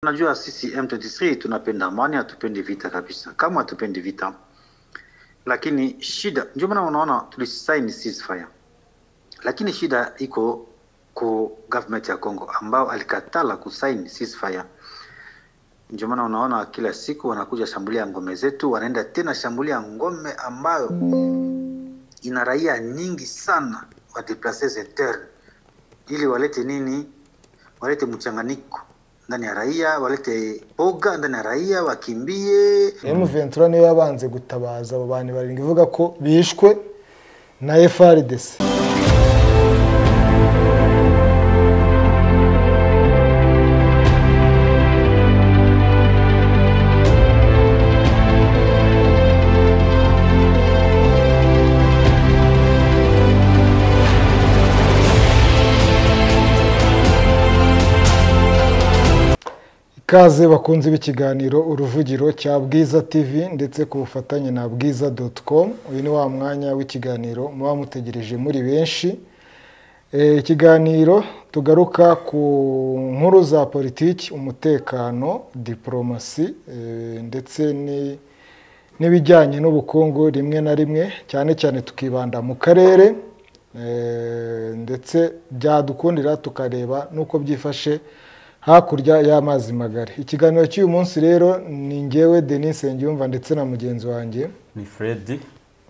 Unajua sisi M23 tunapenda amani, hatupendi vita kabisa, kama hatupendi vita. Lakini shida ndio maana unaona tulisaini ceasefire, lakini shida iko ku government ya Congo ambao alikatala kusaini ceasefire. Ndio maana unaona kila siku wanakuja shambulia ngome zetu, wanaenda tena shambulia ngome ambayo ina raia nyingi sana wa deplaces interne, ili walete nini? Walete mchanganyiko ndani ya raia, walete boga ndani ya raia, wakimbie M23 niyo yabanze gutabaza abo bantu barindwi ivuga ko bishwe na FRDC ikaze bakunze b'ikiganiro uruvugiro cya bwiza tv ndetse ku bufatanye na bwiza doti komu uyu ni wa mwanya w'ikiganiro muba mutegereje muri benshi Eh, ikiganiro tugaruka ku nkuru za politiki umutekano diporomasi eh, ndetse ni- n'ibijyanye n'ubukungu rimwe na rimwe cyane cyane tukibanda mu karere eh, ndetse byadukundira tukareba n'uko byifashe hakurya y'amazi magari ikiganiro cy'uyu munsi rero ni ngewe denise Nsengiyumva ndetse na mugenzi wanjye ni Fred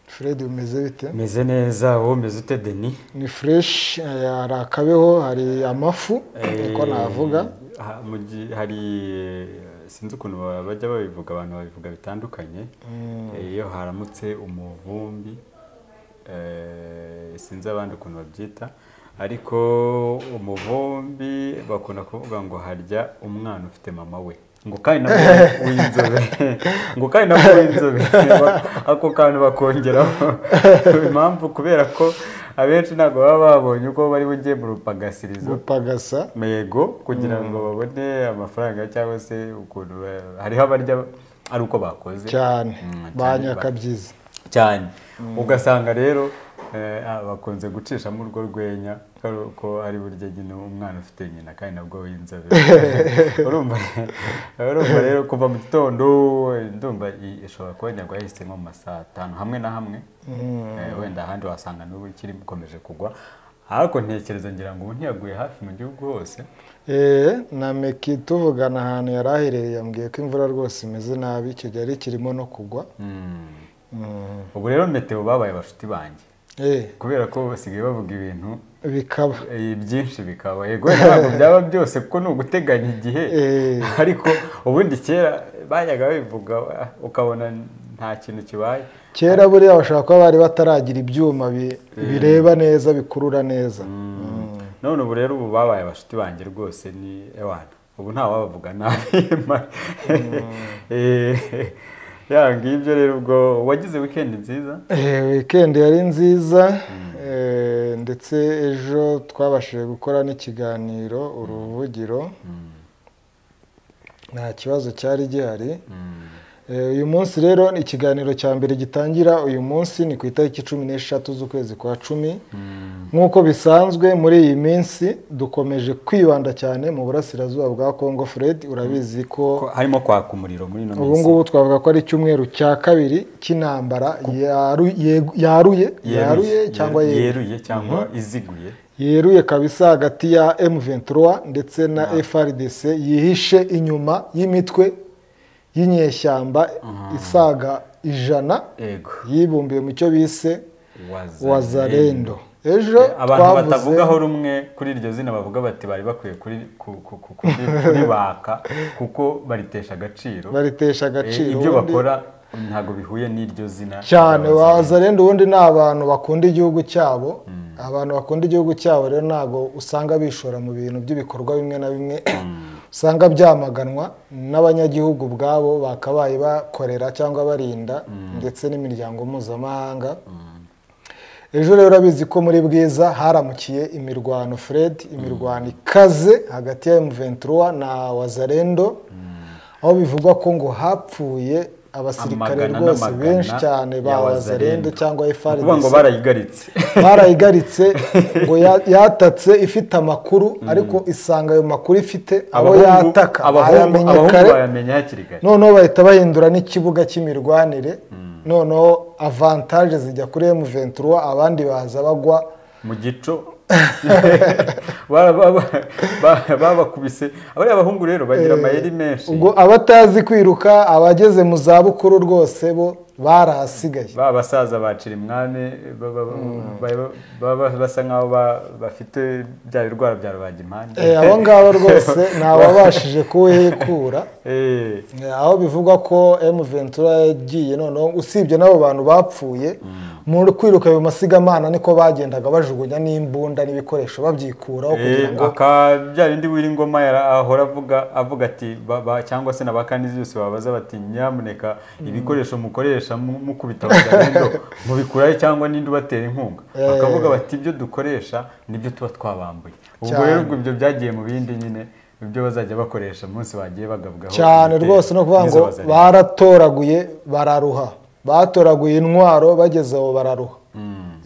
fred umeze bite meze neza wowe umeze ute deni ni fureshi hari akabeho hari amafu niko navuga ha- mu gi- hari eh, sinzi ukuntu ba- bajya babivuga abantu babivuga bitandukanye Eh, iyo haramutse umuvumbi eh, sinzi abandi ukuntu babyita ariko umuvumbi bakunda kuvuga ngo harya umwana ufite mama we ngo kandi na w'inzobe ngo kandi na w'inzobe ako kantu bakongeraho impamvu kubera ko abenshi ntabwo baba babonye uko bari bugiye mu rupagasirizo gupagasa mego kugira ngo babone amafaranga cyangwa se ukuntu ba- hariho abarya ari uko bakoze cyane Mm, cyane ba ba- nyakabyizi cyane ugasanga rero eh, ah, bakunze gucishamo urwo rwenya ko- ko ari burya nyine umwana ufite nyina kandi nabwo w'inzobe urumva urumva rero kuva mu gitondo eh, ndumva i- ishobora kuba nyagwa yahise nko mu masaa atanu hamwe na hamwe Eh, wenda ahandi wasanga n'ubu ikiri ikomeje kugwa ariko ntekereza ngira ngo ubu ntiyaguye hafi mu gihugu hose Ee, na meki tuvugana ahantu yari aherereye yambwiye ko imvura rwose imeze nabi icyo gihe yari kirimo no kugwa Mm. ubu rero meteo babaye bashuti banjye Ee, kubera ko basigaye bavuga ibintu bikaba eh, byinshi bikaba yego ntabwo byaba byose kuko ni uguteganya igihe Eh. ariko ubundi kera bajyaga babivuga ah, ukabona nta kintu kibaye kera buriya bashobora kuba bari bataragira ibyuma bi- bireba neza bikurura neza Mm. none ubu rero ubu babaye bashuti banjye rwose ni ewana ubu nta wabavuga nabi ma- Eh, ya ngibyo rero ubwo wagize weekend nziza Eh, wikendi yari nziza eh, ndetse ejo twabashije gukora n'ikiganiro uruvugiro nta kibazo cyari gihari Eh, uyu munsi rero ni ikiganiro cya mbere gitangira uyu munsi ni ku itariki cumi n'eshatu z'ukwezi kwa cumi nk'uko bisanzwe muri iyi minsi dukomeje kwibanda cyane mu burasirazuba bwa congo fred urabizi ko Ko harimo kwaka umuriro muri ino ubu minsi ngubu twavuga ko ari icyumweru cya kabiri cy'intambara yaru- yegu- yaruye yaruye cyangwa yeru- yeruye yeruye cyangwa iziguye yeruye kabisa hagati ya M23 ndetse na FRDC yihishe inyuma y'imitwe y'inyeshyamba isaga ijana yego yibumbiye mu cyo bise wazarendo ejo abantu twavuze- batavugaho rumwe kuri iryo zina bavuga bati bari bakwiye kuri- ku- ku- ku- kuri- kuribaka kuko baritesha agaciro baritesha agaciro Eh, ibyo ubundi- bakora ntabwo bihuye n'iryo zina cyane rya wazarendo. wazarenda ubundi ni abantu bakunda igihugu cyabo abantu bakunda igihugu cyabo rero ntabwo usanga bishora mu bintu by'ibikorwa bimwe na bimwe usanga byamaganwa n'abanyagihugu ubwabo bakabaye bakorera cyangwa barinda ndetse n'imiryango mpuzamahanga ejo rero urabizi ko muri bwiza haramukiye imirwano fred imirwano ikaze hagati ya M23 na wazarendo aho bivugwa ko ngo hapfuye abasirikare Amagana rwose n'amagana benshi cyane ba ya wazarendo Wazarendo. cyangwa ni ukuvuga ngo FARDC barayigaritse barayigaritse ngo ya- yatatse ifite amakuru ariko isanga ayo makuru ifite abo Abahungu- yataka abahungu ayamenye abahungu kare bayamenya hakiri kare noneho bahita bahindura n'ikibuga cy'imirwanire noneho avantaje zijya kuri M23 abandi baza bagwa mu gico Bara- ba- ba- babakubise abariya bahungu rero bagira amayeri menshi ubwo abatazi kwiruka abageze mu za bukuru rwose bo barahasigaye ba basaza bacira imwami ba- ba- ba- ba- ba- basa nkaho ba- bafite bya birwara bya rubagimpande Eh, abo ngabo rwose ntawabashije kuwehekura Eh, Eh, aho bivugwa ko M23 yagiye noneho usibye n'abo bantu bapfuye mu kwiruka ayo masigamana niko bagendaga bajugunya n'imbunda n'ibikoresho babyikuraho kugira eh, ngo aka bya bindi w'ingoma ahora avuga avuga ati ba- ba- cyangwa se n'abakanizi yose babaza bati nyamuneka ibikoresho mukoresha mu- mukubita abagabendo mubikurayo cyangwa n'indi ubatera inkunga Eh. bakavuga bati ibyo dukoresha nibyo tuba twabambuye ubwo Cyane. rero ubwo ibyo byagiye mu bindi nyine ibyo bazajya bakoresha umunsi bagiye bagabugaho cyane ibitero. rwose no kuvuga Nizo ngo bazareba. baratoraguye bararuha batoraguye intwaro bageze aho bararuha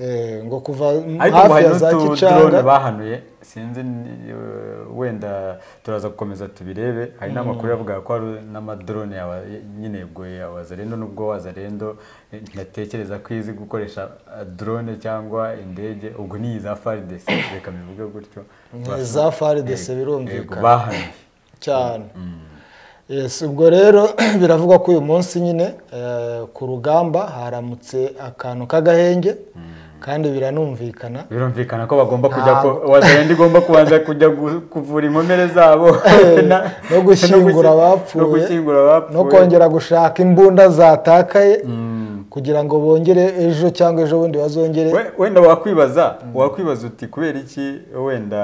Eh, ngo kuva ariko hafi ubu hari ya za n'utudrone kicanga bahanuye sinzi ni- eh, wenda turaza gukomeza tubirebe hari n'amakuru yavuga ko hari n'amadrone yawa- nyine yagoye ya wazarendo nubwo wazarendo eh, ntatekereza ko izi gukoresha eh, drone cyangwa indege ubwo ni iza faridesi reka bivuge gutyo Ni iza FARDC Yego, birumvikana. yego, bahanuye cyane Yes, ubwo rero biravugwa ko uyu munsi nyine eh, ku rugamba haramutse akantu k'agahenge kandi biranumvikana birumvikana ko bagomba kujya ko Ntabwo. wazarenda igomba kubanza kujya gu- kuvura inkomere zabo na- no gushyingura gusi- abapfuye, no gushyingura no abapfuye kongera gushaka imbunda zatakaye kugira ngo bongere ejo cyangwa ejo bundi bazongere We- wenda wakwibaza wakwibaza uti kubera iki wenda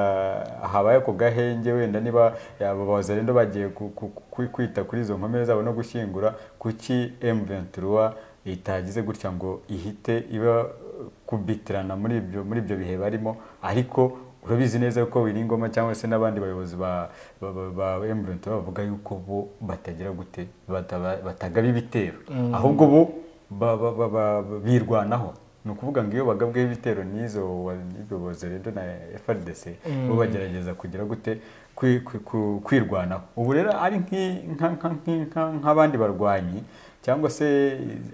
habaye ako gahenge wenda niba aba bazarendo bagiye ku- ku- ku- kwita kuri izo nkomere zabo no gushyingura kuki M23 itagize gutya ngo ihite iba kubitirana muri ibyo muri ibyo bihe barimo ariko urabizi neza ko Wiringoma cyangwa se n'abandi bayobozi ba ba- ba- ba M23 bavuga yuko bo batagira gute bataba- batagaba ibitero ahubwo bo ba- ba- ba- ba- birwanaho ni ukuvuga ngo iyo bagabweho ibitero n'izo wabiboze rero na FRDC bo bagerageza kugira gute kwi- kwi- ku- kwirwanaho ubu rero ari nk'i- nka- nka- nki- nka- nk'abandi barwanyi cyangwa se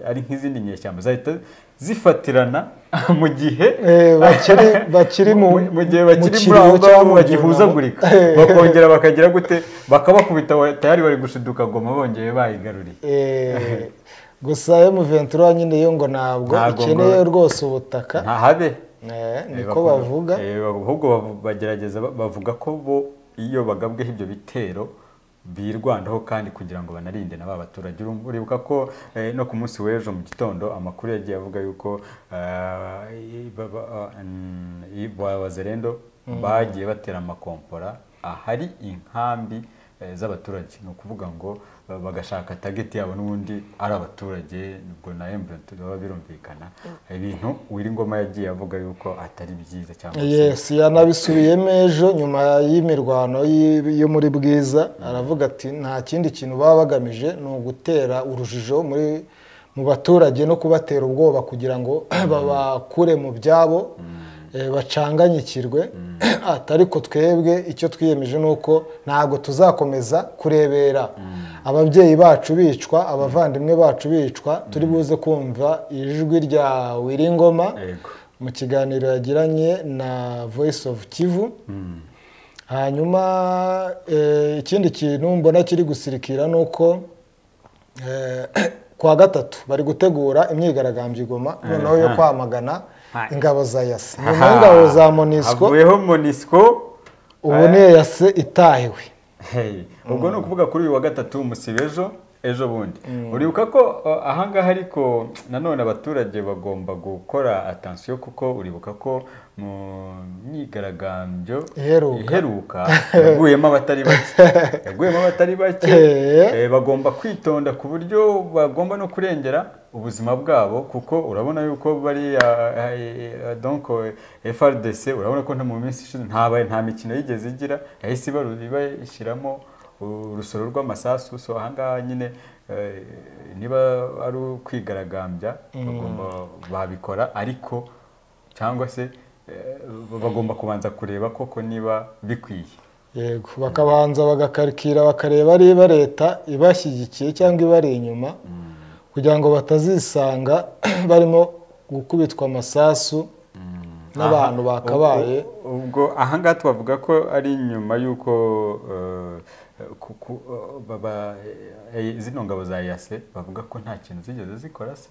ari nk'izindi nyeshyamba zahita zifatirana mu gihe Eh, bakiri bakiri mu mu gihe bakiri muri kiriyo aho cyangwa ngaho mu bagihuzagurika byunamo. bakongera bakagira gute bakabakubita wa- tayari bari gushiduka goma bongeye bayigaruriye Eh, gusa M23 nyine yo ngo ntabwo Ntabwo ngo- ikeneye rwose ubutaka ntahabe Eh, niko Bakunda- bavuga Eh, ahubwo bavu- bagerageza ba- bavuga ko bo iyo bagabweho ibyo bitero birwanaho kandi kugira ngo banarinde na ba baturage Uru- uribuka ko eh, no ku munsi w'ejo mu gitondo amakuru yagiye avuga yuko eh, ba- ba- ah, mm, i- ba wazerendo bagiye batera amakompora ahari inkambi eh, z'abaturage ni ukuvuga ngo eh, bagashaka tageti yabo n'ubundi ari abaturage ubwo na M23 baba birumvikana ibintu Uwiringoma yagiye avuga yuko atari byiza cyangwa se yes yanabisubiyemo ejo nyuma y'imirwano y- yo muri bwiza aravuga ati nta kindi kintu baba bagamije ni ugutera urujijo muri mu baturage no kubatera ubwoba kugira ngo babakure mu byabo eh, bacanganyikirwe ati ariko twebwe icyo twiyemeje ni uko ntabwo tuzakomeza kurebera ababyeyi bacu bicwa abavandimwe bacu bicwa turi buze kumva ijwi rya wiringoma yego mu kiganiro yagiranye na voice of kivu hanyuma eh, ikindi kintu mbona kiri gusirikira ni uko eh, kuwa gatatu bari gutegura imyigaragambyo i goma noneho yo kwamagana ingabo za yase nyuma Aha. y'ingabo za monisco havuyeho monisco ubu ni yase itahiwe Hey, ubwo ni ukuvuga kuri uyu wa gatatu musiba ejo ejo bundi uribuka ko uh, ahangaha ariko nanone abaturage bagomba gukora atansiyo kuko uribuka ko mu myigaragambyo Iheruka. iheruka yaguyemo abatari bake yaguyemo abatari bake Eh. Eh, bagomba kwitonda ku buryo bagomba no kurengera ubuzima bwabo kuko urabona yuko bariya eh, eh, donc eh, FRDC urabona ko nta mu minsi ishize ntabaye nta mikino yigeze igira yahise ibaru- iba- ishyiramo urusoro rw'amasasu so ahangaha nyine eh, niba ari ukwigaragambya bagomba babikora ariko cyangwa se eh, bagomba kubanza kureba koko niba bikwiye yego bakabanza bagakarikira bakareba niba leta ibashyigikiye cyangwa ibari inyuma kugira ngo batazisanga barimo gukubitwa amasasu n'abantu Aha, bakabaye ubwo- ubwo ahangaha twavuga ko ari nyuma y'uko eh, ku- ku- eh, baba- eh, zino ngabo za yase bavuga ko nta kintu zigeze zikora se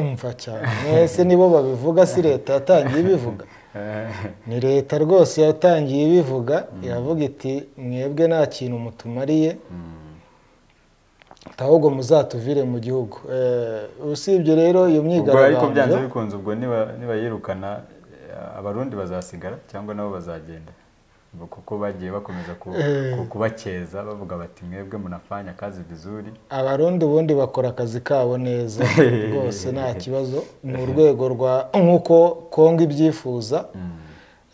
mva cyane mwese nibo babivuga si leta yatangiye ibivuga Eh, ni leta rwose yatangiye ibivuga iravuga iti mwebwe nta kintu mutumariye ahubwo muzatuvire mu gihugu Eh, usibye rero iyo ubwo ariko byanze myigaragambyo bikunze ubwo niba- niba yirukana eh, abarundi bazasigara cyangwa nabo bazagenda Ubwo kuko bagiye bakomeza ku- Eh. ku- kubakeza bavuga bati mwebwe munafanya kazi vizuri abarundi ubundi bakora akazi kabo neza rwose nta kibazo ni urwego rwa nk'uko kongo ibyifuza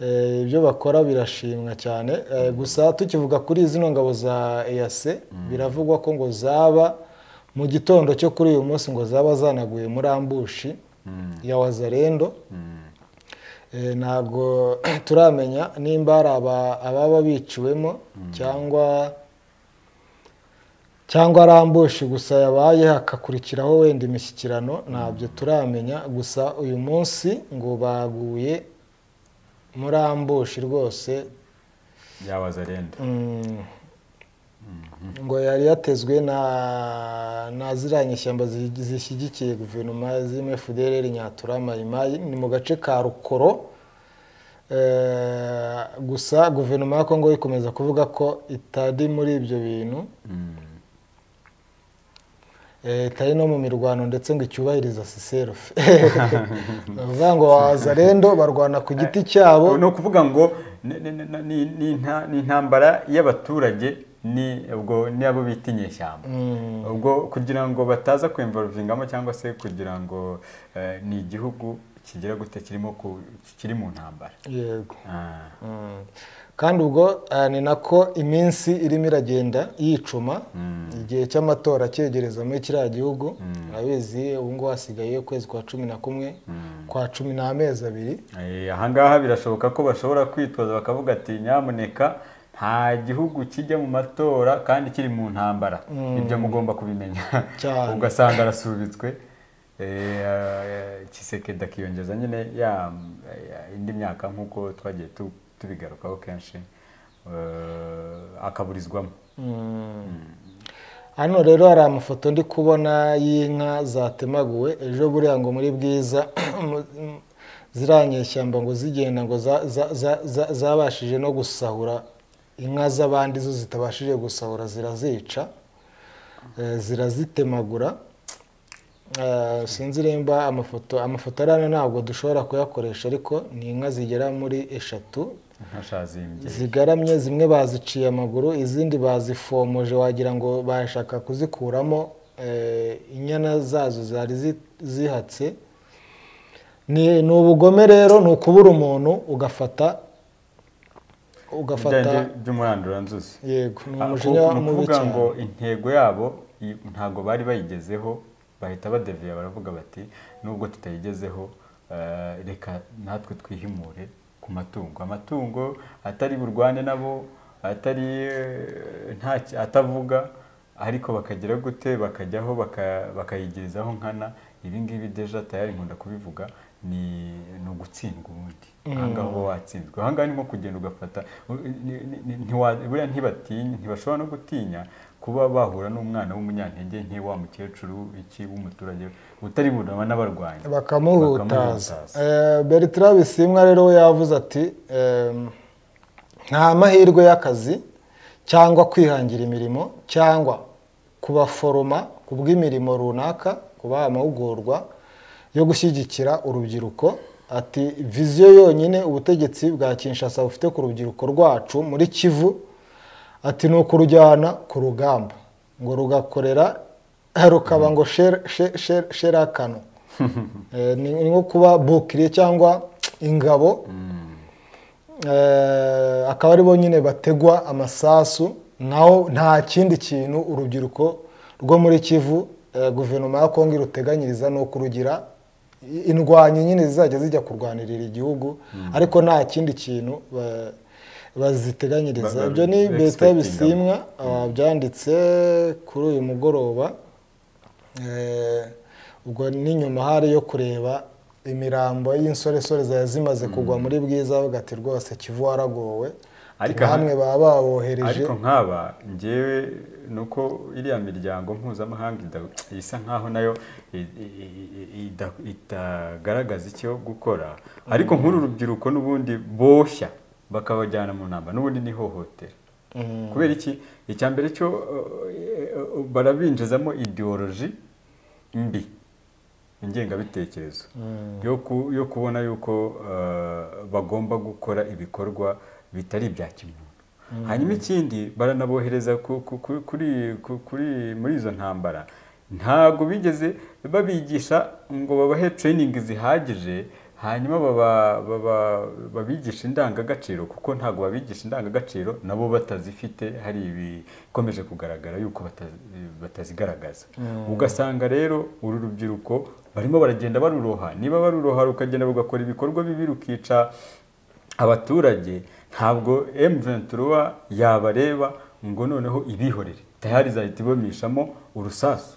Eh, ibyo bakora birashimwa cyane Eh, gusa tukivuga kuri zino ngabo za eyase biravugwa ko ngo zaba mu gitondo cyo kuri uyu munsi ngo zaba zanaguye muri ambushi ya wazarendo Eh, ntabwo turamenya nimba hari aba- ababa biciwemo cyangwa cyangwa ari ambushi gusa yabaye hakakurikiraho wenda imishyikirano ntabyo turamenya gusa uyu munsi ngo baguye muri ambushi rwose yabaza renda mm, ngo yari yatezwe na na ziriya nyishyamba zi- zishyigikiye guverinoma zirimo FDLR Nyatura Mayimayi ni mu gace ka Rukoro Eh, gusa guverinoma ya Kongo ikomeza kuvuga ko itari muri ibyo bintu Eh, itari no mu mirwano ndetse ngo icyubahiriza siserufe ni ukuvuga ngo wazarendo barwana ku giti cyabo ni ukuvuga ngo ni- ni- ni- ni- ni nta- ni intambara y'abaturage ni ubwo ni abo bita inyeshyamba ubwo kugira ngo bataza kwemvaruvingamo cyangwa se kugira ngo eh, ni igihugu kigira gute kirimo ku- kiri mu ntambara yego Ah, Mm. kandi ubwo eh, ni nako iminsi irimo iragenda yicuma igihe cy'amatora cyegereza muri kiriya gihugu urabizi ubu ngubu hasigaye ukwezi kwa cumi na kumwe kwa cumi n'amezi abiri eh, ahangaha birashoboka ko bashobora kwitoza bakavuga ati nyamuneka nta gihugu kijya mu matora kandi kiri mu ntambara ibyo mugomba kubimenya Cyane. ugasanga arasubitswe eh, eh, kisekedi akiyongeza nyine ya ya- indi myaka nk'uko twagiye tu- tubigarukaho kenshi eh, akaburizwamo hano rero hari amafoto ndi kubona y'inka zatemaguwe ejo buriya ngo muri bwiza ziranye ishyamba ngo zigenda ngo za- za- za- za- zabashije no gusahura inka z'abandi zo zitabashije gusahura zirazica eh, zirazitemagura Eh, sinzi nimba amafoto amafoto ari hano ntabwo dushobora kuyakoresha ariko ni inka zigera muri eshatu nkashazimbye zigaramye zimwe baziciye amaguru izindi bazifomoje wagira ngo bashaka kuzikuramo eh, inyana zazo zari zi- zihatse ni ni ubugome rero ni ukubura umuntu ugafata ugafata Byanje by'umurandura nzuzi yego ni Ah, ku- umujinya ni mubi ukuvuga cyane ngo intego yabo i- ntabwo bari bayigezeho bahita badeviya baravuga bati nubwo tutayigezeho eh, reka natwe twihimure ku matungo amatungo atari burwane nabo atari eh, nta ki- atavuga ariko bakagira gute bakajyaho baka- bakayigezaho nkana ibi ngibi deja tayari nkunda kubivuga ni ni ugutsindwa ubundi ahangaha uba watsinzwe ahangaha ni nko kugenda ugafata ni- ni- ni- ntiwa- buriya ntibatinya ntibashobora no gutinya kuba bahura n'umwana w'umunyantege nke wa mukecuru iki w'umuturage utari burama n'abarwanyi bakamuhutaza bakamuhutaza. Eh, bertrand bisimwa rero we yavuze ati ehm, nta mahirwe y'akazi cyangwa kwihangira imirimo cyangwa kubaforoma ku bw'imirimo runaka kubaha amahugurwa yo gushyigikira urubyiruko ati viziyo yonyine ubutegetsi bwa kinshasa bufite ku rubyiruko rwacu muri kivu ati ni ukurujyana ku rugamba ngo rugakorera rukaba ngo sher- she- she- sherakano Eh, ni ni nko kuba bukiriye cyangwa ingabo Eh, akaba ari bo nyine bategwa amasasu naho nta kindi kintu urubyiruko rwo muri kivu eh, guverinoma ya kongo iruteganyiriza ni ukurugira i- indwanyi nyine zizajya zijya kurwanirira igihugu ariko nta kindi kintu ba- Ba- baziteganyiriza ba- ibyo ni beta expecting bisimwa ah, byanditse kuri uyu mugoroba Eh, ubwo n'inyuma hari yo kureba imirambo y'insoresore zari zimaze kugwa muri bwiza bavuga ati rwose kivu waragowe Ariko aha- namwe baba babohereje ariko nk'aba ngewe ni uko iriya miryango mpuzamahanga ida- isa nk'aho nayo i- i- i- ida- itagaragaza icyo gukora ariko nk'uru rubyiruko n'ubundi boshya bakabajyana mu ntambara n'ubundi ni ihohotera kubera iki icya mbere cyo eh, eh, barabinjizamo ideoloji mbi ingengabitekerezo yo ku- yo kubona yuko eh, bagomba gukora ibikorwa bitari ibya kimuntu hanyuma ikindi baranabohereza ku- ku- ku- kuri- ku- kuri- muri izo ntambara ntabwo bigeze babigisha ngo babahe training zihagije hanyuma baba- baba- babigisha indangagaciro kuko ntabwo babigisha indangagaciro nabo batazifite hari ibikomeje kugaragara yuko batazi- batazigaragaza ugasanga rero uru rubyiruko barimo baragenda baruroha niba baruroha rukagenda rugakora ibikorwa bibi rukica abaturage ntabwo M23 yabareba ngo noneho ibihorere tayari izahita ibomishamo urusasu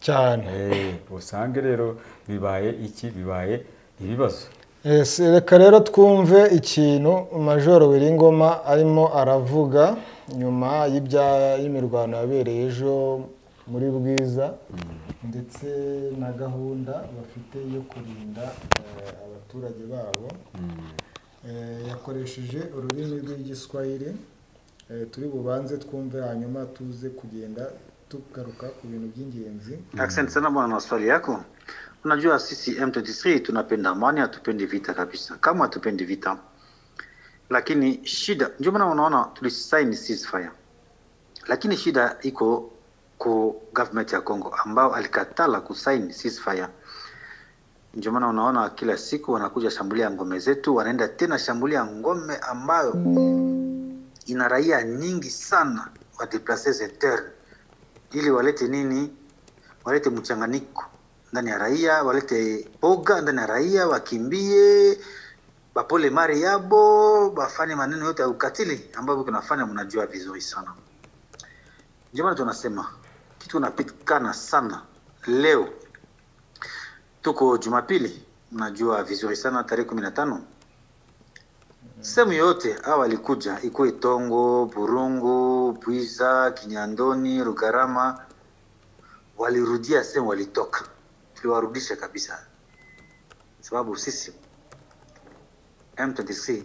cyane Eh, usange rero bibaye iki bibaye ibibazo Yes, reka rero twumve ikintu majoro wiringoma arimo aravuga nyuma y'ibya y'imirwano yabereye ejo muri bwiza ndetse na gahunda bafite yo kurinda eh, abaturage babo Eh, yakoresheje ururimi rw'igiswahili Eh, turi bubanze twumve hanyuma tuze kugenda tugaruka ku bintu by'ingenzi Asante sana bwana na swali yako. Unajua sisi M23 tunapenda amani, hatupendi vita kabisa, kama hatupendi vita, lakini shida, ndio maana unaona tulisaini ceasefire, lakini shida iko ku government ya Congo ambao alikatala kusaini ceasefire. Ndio maana unaona kila siku wanakuja shambulia ngome zetu, wanaenda tena shambulia ngome ambayo ina raia nyingi sana wa deplaces internes ili walete nini walete mchanganyiko ndani ya raia, walete boga ndani ya raia, wakimbie bapole mari yabo, bafanye maneno yote ya ukatili ambayo kunafanya, mnajua vizuri sana. Ndio maana tunasema kitu unapitikana sana leo, tuko Jumapili, mnajua vizuri sana tarehe kumi na tano sehemu yoyote hawa walikuja, ikuwe Tongo, Burungu, Bwiza, Kinyandoni, Rugarama, walirudia sehemu walitoka, tuliwarudisha kabisa, sababu sisi M23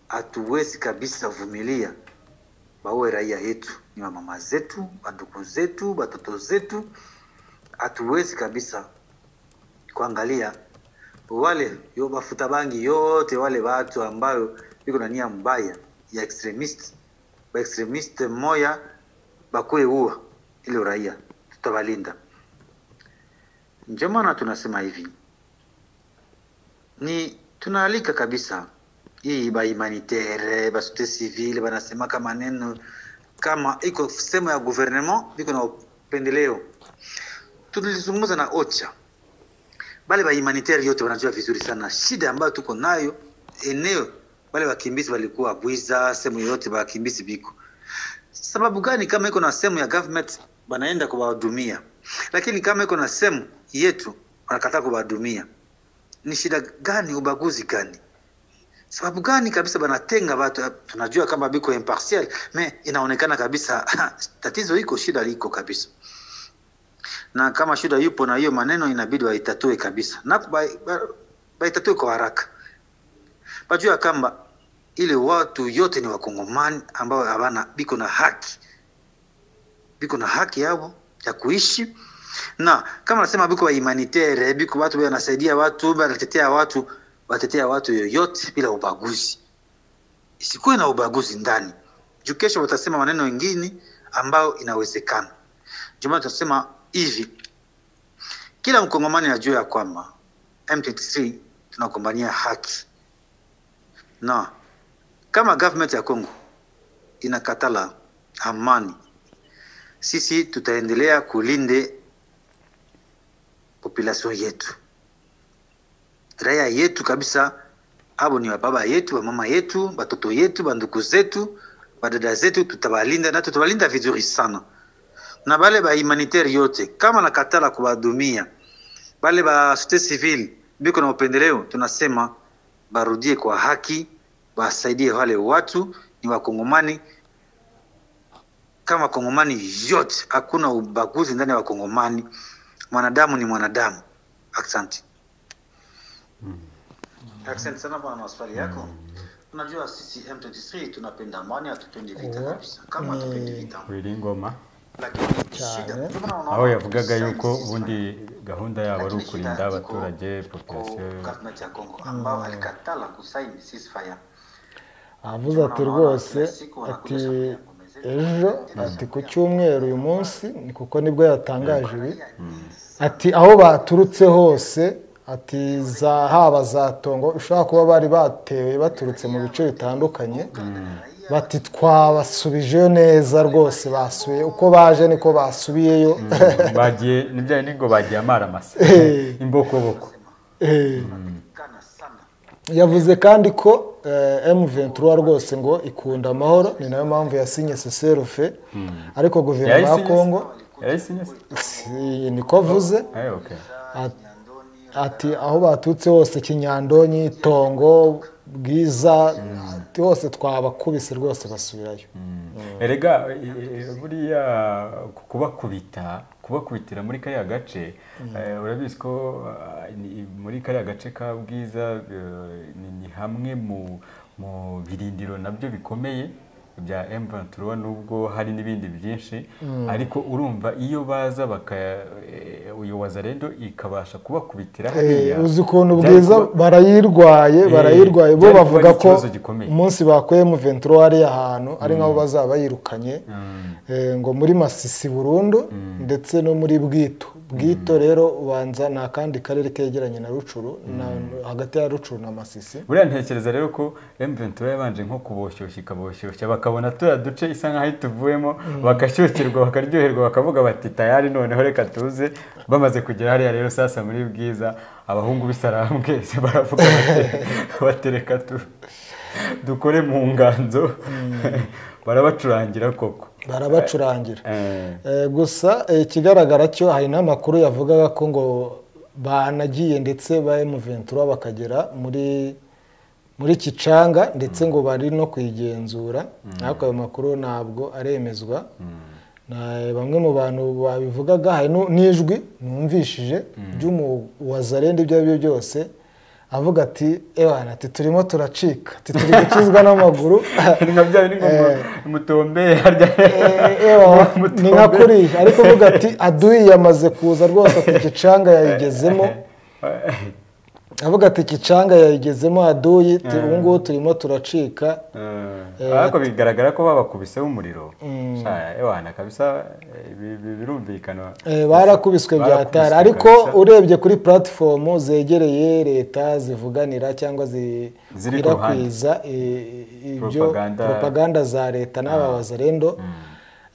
hatuwezi kabisa vumilia baue raia yetu, ni wamama zetu, bandugu zetu, batoto zetu. Hatuwezi kabisa kuangalia wale yo bafuta bangi yote wale watu ambayo iko na nia mbaya ya extremist ba extremist moya bakue uwa ile raia, tutawalinda. Ndio maana tunasema hivi ni tunaalika kabisa hii ba humanitaire ba societe civile banasema kama neno kama iko sehemu ya gouvernement iko na upendeleo. Tulizungumza na OCHA bale ba humanitaire yote wanajua vizuri sana shida ambayo tuko nayo eneo, wale wakimbizi walikuwa Bwiza, sehemu yoyote wakimbizi biko sababu gani kama iko na sehemu ya government banaenda kuwahudumia, lakini kama iko na sehemu yetu wanakataa kuwahudumia? Ni shida gani? Ubaguzi gani? Sababu gani kabisa banatenga watu? Tunajua kama biko impartial, me inaonekana kabisa tatizo iko, shida liko kabisa, na kama shida yupo na hiyo maneno inabidi waitatue kabisa, na kubai- ba- baitatue kwa haraka bajua kamba ile watu yote ni wakongomani ambao habana biko na haki biko na haki yao ya kuishi na kama nasema biko wa humanitaire biko watu wanasaidia watu wanatetea watu watetea watu yoyote bila ubaguzi isikuwe na ubaguzi ndani juu kesho watasema maneno mengine ambayo inawezekana juma tunasema hivi kila mkongomani ajue ya kwamba M23 tunakombania haki na kama government ya Congo inakatala amani, sisi tutaendelea kulinde population yetu, raia yetu kabisa. Abo ni wababa yetu, wamama yetu, watoto yetu, banduku zetu, badada zetu, tutawalinda na tutawalinda vizuri sana. Na bale ba humanitaire yote kama nakatala kuwadumia bale ba societe civile biko na upendeleo, tunasema barudie kwa haki, wasaidie wale watu, ni wakongomani kama wakongomani yote, hakuna ubaguzi ndani ya wakongomani. Mwanadamu ni mwanadamu. Asante. Asante sana bwana maswali yako. Unajua sisi M23 tunapenda amani, hatupendi vita Oho. kabisa, kama hatupendi vita. Wilingoma Lakini shida Cyane. ndio maana unaona aho yavugaga sisi yuko sisi ubundi gahunda yabo ari Lakini ukurinda shida iko abaturage populasiyo kwa government ya Kongo ambao alikatala kusaini ceasefire. avuze ati rwose ati ejo ati ku cyumweru uyu munsi ni kuko nibwo yatangaje ibi ati aho baturutse hose ati za haba za tongo ushobora kuba bari batewe baturutse mu bice bitandukanye bati twabasubijeyo neza rwose basuye uko baje niko basubiyeyo bagiye nibyo ni ngo bagiye amara amasa imbokoboko Eh. Kana sana. yavuze kandi ko M23 rwose ngo ikunda amahoro ni nayo mpamvu yasinye seserufe ariko guverinoma ya Yayisinye se? kongo yayisinye se? si- niko avuze Eh, okay. At- ati aho baturutse hose kinyandonyi tongo bwiza ati hose twabakubise rwose basubirayo erega e- e- e- buriya ku- kubakubita kubakubitira muri kariya gace eh, urabizi ko ah, ni- muri kariya gace ka bwiza eh, ni- ni hamwe mu mu birindiro nabyo bikomeye bya M23 nubwo hari n'ibindi byinshi ariko urumva iyo baza baka eh, uyu wazarendo ikabasha kubakubitira Eh, hariya, uzi ukuntu byari bwiza kuba- barayirwaye Eh, barayirwaye bo byari kuba bavuga ari ko ikibazo gikomeye. umunsi bakuye mu venturo hariya ahantu ari nk'aho bazaba bayirukanye Mm. Eh, ngo muri masisi burundu ndetse no muri bwito bwito rero ubanza ni akandi karere kegeranye na rucuru na- hagati ya rucuru na masisi buriya ntekereza rero ko M23 yabanje nko kuboshyushya ikaboshyushya bakabona turiya duce isa nk'aho ituvuyemo bagashyukirwa bakaryoherwa bakavuga bati tayari noneho reka tuze bamaze kugera hariya rero sasa muri bwiza abahungu b'isarambwe baravuga bati batereka tu dukore mu nganzo barabacurangira koko barabacurangira Eh, Eh, gusa eh, ikigaragara cyo hari n'amakuru yavugaga ko ngo banagiye ndetse ba M23 bakagera muri muri Kicanga ndetse ngo bari no kuyigenzura ariko ayo makuru ntabwo aremezwa Na- bamwe mu bantu babivugaga hari nu- n'ijwi numvishije ry'umuwazarende ibyo ari byo byose avuga ati ewana ati turimo turacika ati turi gukizwa n'amaguru ni nka bya bindi ngo mu- mutombe harya Eh, ewa, mutombe. ni nka kuriya ariko uvuga ati aduyi yamaze kuza rwose ku gicanga yayigezemo avuga ati gicanga yayigezemo aduyi tu- ubu ngubu turimo turacika Eh, ariko bigaragara ko babakubiseho umuriro Sha, ewana kabisa eh, bi- bi- birumvikana Eh, barakubiswe byatara ariko urebye kuri puratifomu zegereye leta zivuganira cyangwa zi- Ziri ku ruhande. zikwirakwiza eh, ibyo Propaganda. propaganda za leta n'aba bazarendo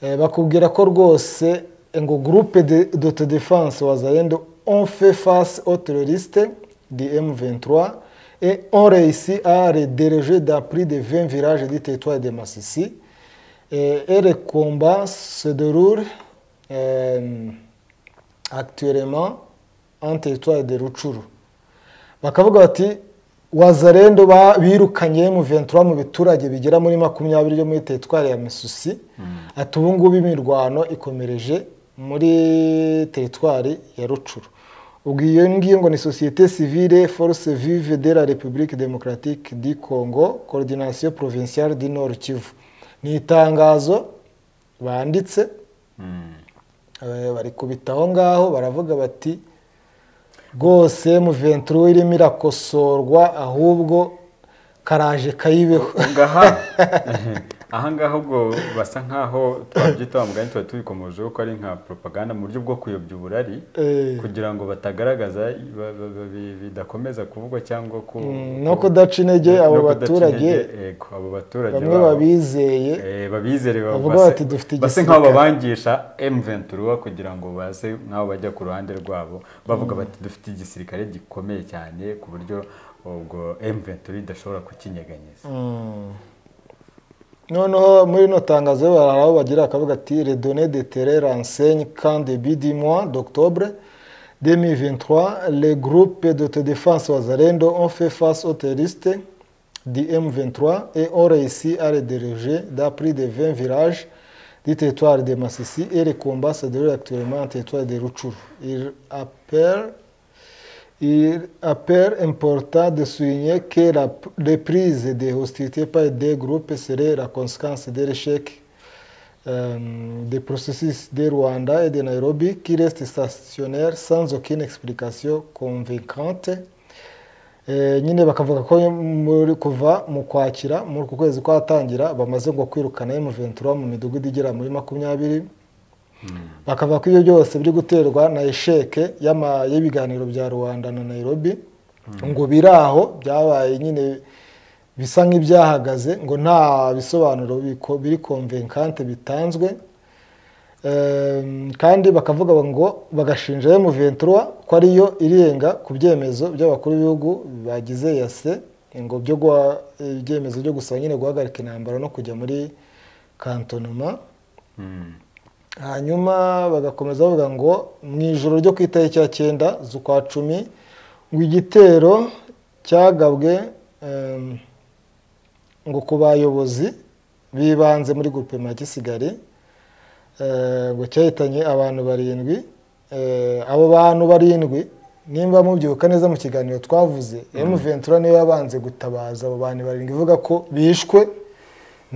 Eh, bakubwira ko rwose ngo groupe de d'auto défense wazarendo on fait face aux terroristes du M23 et on réussit à les déroger d'un prix de 20 virages du territoire de Massissi et, et le combat se déroule euh, actuellement en territoire de Ruchuru bakavuga bati wazarendo ba- birukanye mu 23 mu biturage bigera muri makumyabiri byo muri teritwari ya misusi ati ubu ngubu imirwano ikomereje muri teritwari ya rucuru ubwo iyo ngiyo ngo ni sosiyete civile force vive de la republique démocratique du congo coordination provinciale du nord kivu ni itangazo banditse eh, barikubita aho ngaho baravuga bati rwose muventuro irimo irakosorwa ahubwo karaje kayibeho ngaha ahangaha ubwo basa nkaho twabyita wa mugani tuba tubikomojeho ko ari nka propaganda mu buryo bwo kuyobya uburari Eh, kugira ngo batagaragaza ba- ba- ba- bi- bidakomeza kuvugwa cyangwa ko mm, no kudaca intege abo no kudaca baturage intege, yego, abo baturage bamwe babo. babizeye Eh, babizere ba- Bavuga base- bati, "Dufite base igisirikare." nk'aho babangisha M23 kugira ngo base nk'aho bajya ku ruhande rwabo bavuga bati dufite igisirikare gikomeye cyane ku buryo ubwo M23 idashobora kukinyeganyeza Mm. noneho muri ino tangazo barara aho bagira akavuga ati les données de terrain renseignent qu'en début du mois d'octobre 2023 les groupes d'autodéfense wazalendo ont fait face aux terroristes du M23 et ont réussi à les diriger dans plus de 20 villages du territoire de Massissi et les combats se déroulent actuellement en territoire de Rutshuru. Ils appellent Il apparaît important de souligner que la reprise des hostilités par des groupes serait la conséquence de l'échec euh, des processus de Rwanda et de Nairobi qui restent stationnaires sans aucune explication convaincante. Eh, nyine bakavuga ko muri kuva mu kwakira muri uku kwezi kwatangira bamaze ngo kwirukana M23 mu midugudu igera muri makumyabiri bakavuga ko ibyo byose biri guterwa na esheke y'ama- y'ibiganiro bya rubanda na nairobi ngo biri aho byabaye nyine bisa nk'ibyahagaze ngo nta bisobanuro biko- biri konvenkante bitanzwe Ehm, kandi bakavuga ngo bagashinja M23 ko ariyo irenga ku byemezo by'abakuru b'ibihugu bagize yase ngo byo guha- ibyemezo byo gusaba nyine guhagarika intambara no kujya muri kantonoma Mm. hanyuma bagakomeza bavuga ngo mu ijoro ryo ku itariki ya cyenda z'ukwa cumi ngo igitero cyagabwe em, ngo ku bayobozi b'ibanze muri guverinoma ya Kisigari eh, ngo cyahitanye abantu barindwi Eh, abo bantu barindwi nimba mubyibuka neza mu kiganiro twavuze M23 niyo yabanze gutabaza abo bantu barindwi ivuga ko bishwe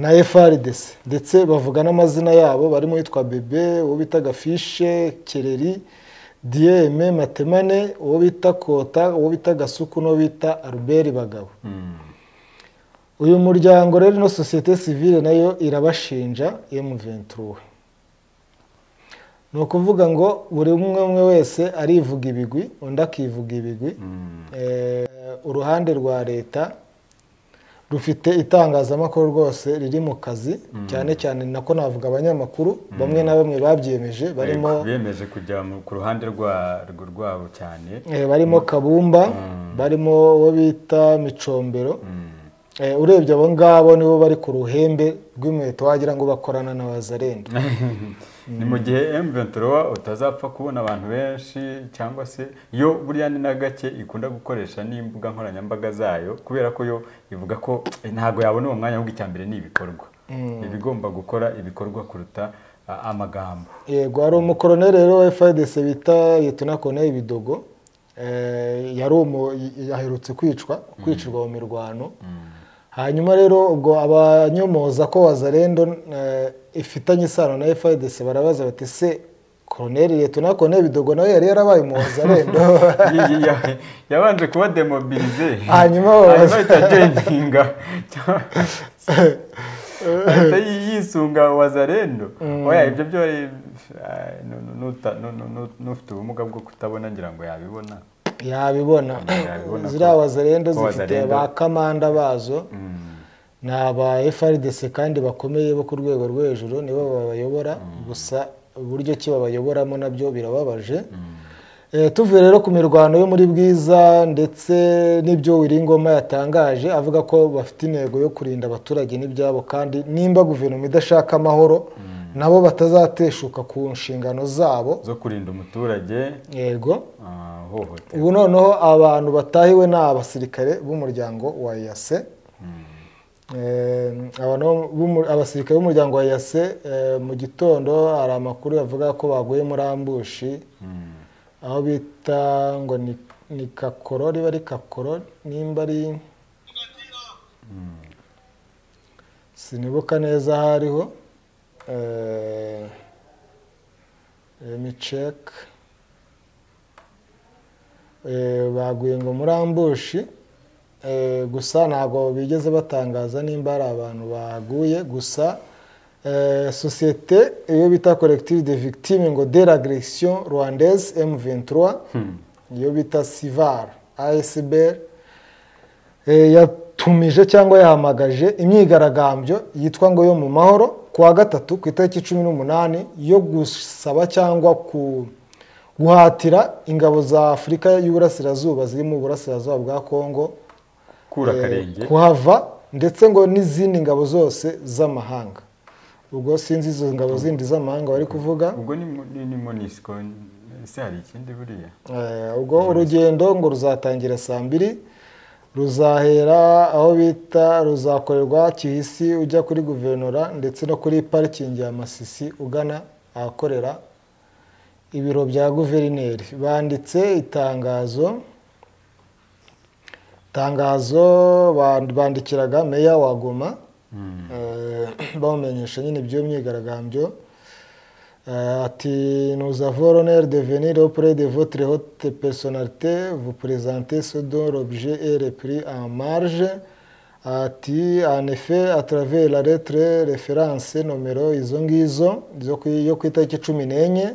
na FRDC ndetse bavuga n'amazina yabo barimo uwitwa Bebe uwo bita Gafishe Kereri Dieme Matemane uwo bita Kota uwo bita Gasuku n'uwo bita Albert Bagabo Mm. uyu muryango rero ino sosiyete sivile nayo irabashinja M23 ni ukuvuga ngo buri umwe umwe wese arivuga ibigwi undi akivuga ibigwi Mm. Eh, uruhande rwa leta rufite itangazamakuru rwose riri mu kazi cyane cyane nako navuga abanyamakuru bamwe na bamwe babyiyemeje barimo Yego, biyemeje kujya mu- ku ruhande rwa- rwo- rwabo cyane eh, barimo kabumba Mm. barimo uwo bita micombero Mm. Eh, urebye abo ngabo nibo bari ku ruhembe rw'inkweto wagira ngo bakorana na bazarenda ni mu gihe M23 utazapfa kubona abantu benshi cyangwa se yo buriya ni na gake ikunda gukoresha n'imbuga nkoranyambaga zayo kubera ko yo ivuga ko "Eh, ntabwo yabona uwo mwanya ahubwo icya mbere ni ibikorwa iba igomba gukora ibikorwa kuruta a- amagambo yego hari umukoroneri rero wa FARDC bita Liyetona Koloneli Bidogo eh, yari umu- yaherutse kwicwa kwicirwa mu mirwano hanyuma rero ubwo abanyomoza ko wazarendo eh, ifitanye isano na FARDC barabaza bati se koroneri Liyetona Koloneli Bidogo nawe yari yarabaye mu wazarendo Y- y- ya- yabanje kuba demobilize Hanyuma babaza- ahita agendinga ahita yi- yisunga wazarendo oya ibyo byo ari- ah, nu- nu- nuta- nu- nu- nu- n'ufite ubumuga bwo kutabona ngira ngo yabibona yabibona Yabibona ko- ziriya wazarendo ko zifite Wazalendo- ba kamanda bazo ni aba frdc kandi bakomeye bo ku rwego rwo hejuru nibo babayobora gusa uburyo ki babayoboramo nabyo birababaje Eh, tuvuye rero ku mirwano yo muri bwiza ndetse n'ibyo wiringoma yatangaje avuga ko bafite intego yo kurinda abaturage n'ibyabo kandi nimba guverinoma idashaka amahoro nabo batazateshuka ku nshingano zabo zo kurinda umuturage yego ah, hohoterwa ubu noneho abantu batahiwe ni abasirikare b'umuryango wa yase abasirikare b'umuryango wa yase mu gitondo hari amakuru yavuga ko baguye muri ambushi Mm. aho bita ngo ni- ni kakoro riba ari kakoro nimba ari sinibuka neza aho ariho remiceke baguye ngo muri ambushi Eh, gusa ntabwo bigeze batangaza nimba hari abantu baguye gusa eh, sosiyete iyo bita collective de victime ngo de l'agression rwandaise M23 iyo bita sivar ASBR eh, yatumije cyangwa yahamagaje imyigaragambyo yitwa ngo yo mu mahoro kuwa gatatu ku itariki cumi n'umunani yo gusaba cyangwa ku guhatira ingabo za afurika y'uburasirazuba ziri mu burasirazuba bwa kongo kura eh, akarenge kuhava ndetse ngo n'izindi ngabo zose z'amahanga ubwo sinzi izo ngabo zindi z'amahanga bari kuvuga ubwo ni mu- ni ni monisco ese hari ikindi buriya Eh, ubwo urugendo ngo ruzatangira saa mbiri ruzahera aho bita ruzakorerwa kihisi ujya kuri guverinora ndetse no kuri parikingi ya masisi ugana ahakorera ibiro bya guverineri banditse itangazo itangazo ba- bandikiraga meya wa goma Mm. Eh, bamumenyesha nyine iby'iyo myigaragambyo Eh, ati nous avons l'honneur de venir auprès de votre haute personnalité vous présenter ce dont l'objet est repris en marge ati en effet à travers la lettre référence nomero izo ngizo zo ku- yo ku itariki cumi n'enye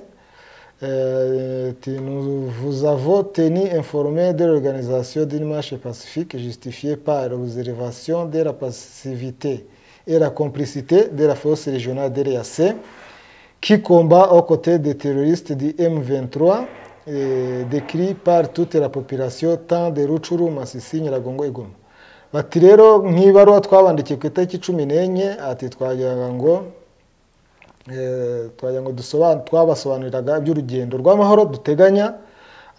Euh, ati, nous vous avons tenu informé de l'organisation d'une marche pacifique justifiée par l'observation de la passivité et la complicité de la force régionale de l'EAC qui combat aux côtés des terroristes du M23, euh, décrit par toute la population tant de Ruchuru, Masisi, Nyiragongo et Goma. bati rero nk'ibaruwa twabandikiye ku itariki cumi n'enye ati twagira ngo eh, twagira ngo dusoban- twabasobanuriraga iby'urugendo rw'amahoro duteganya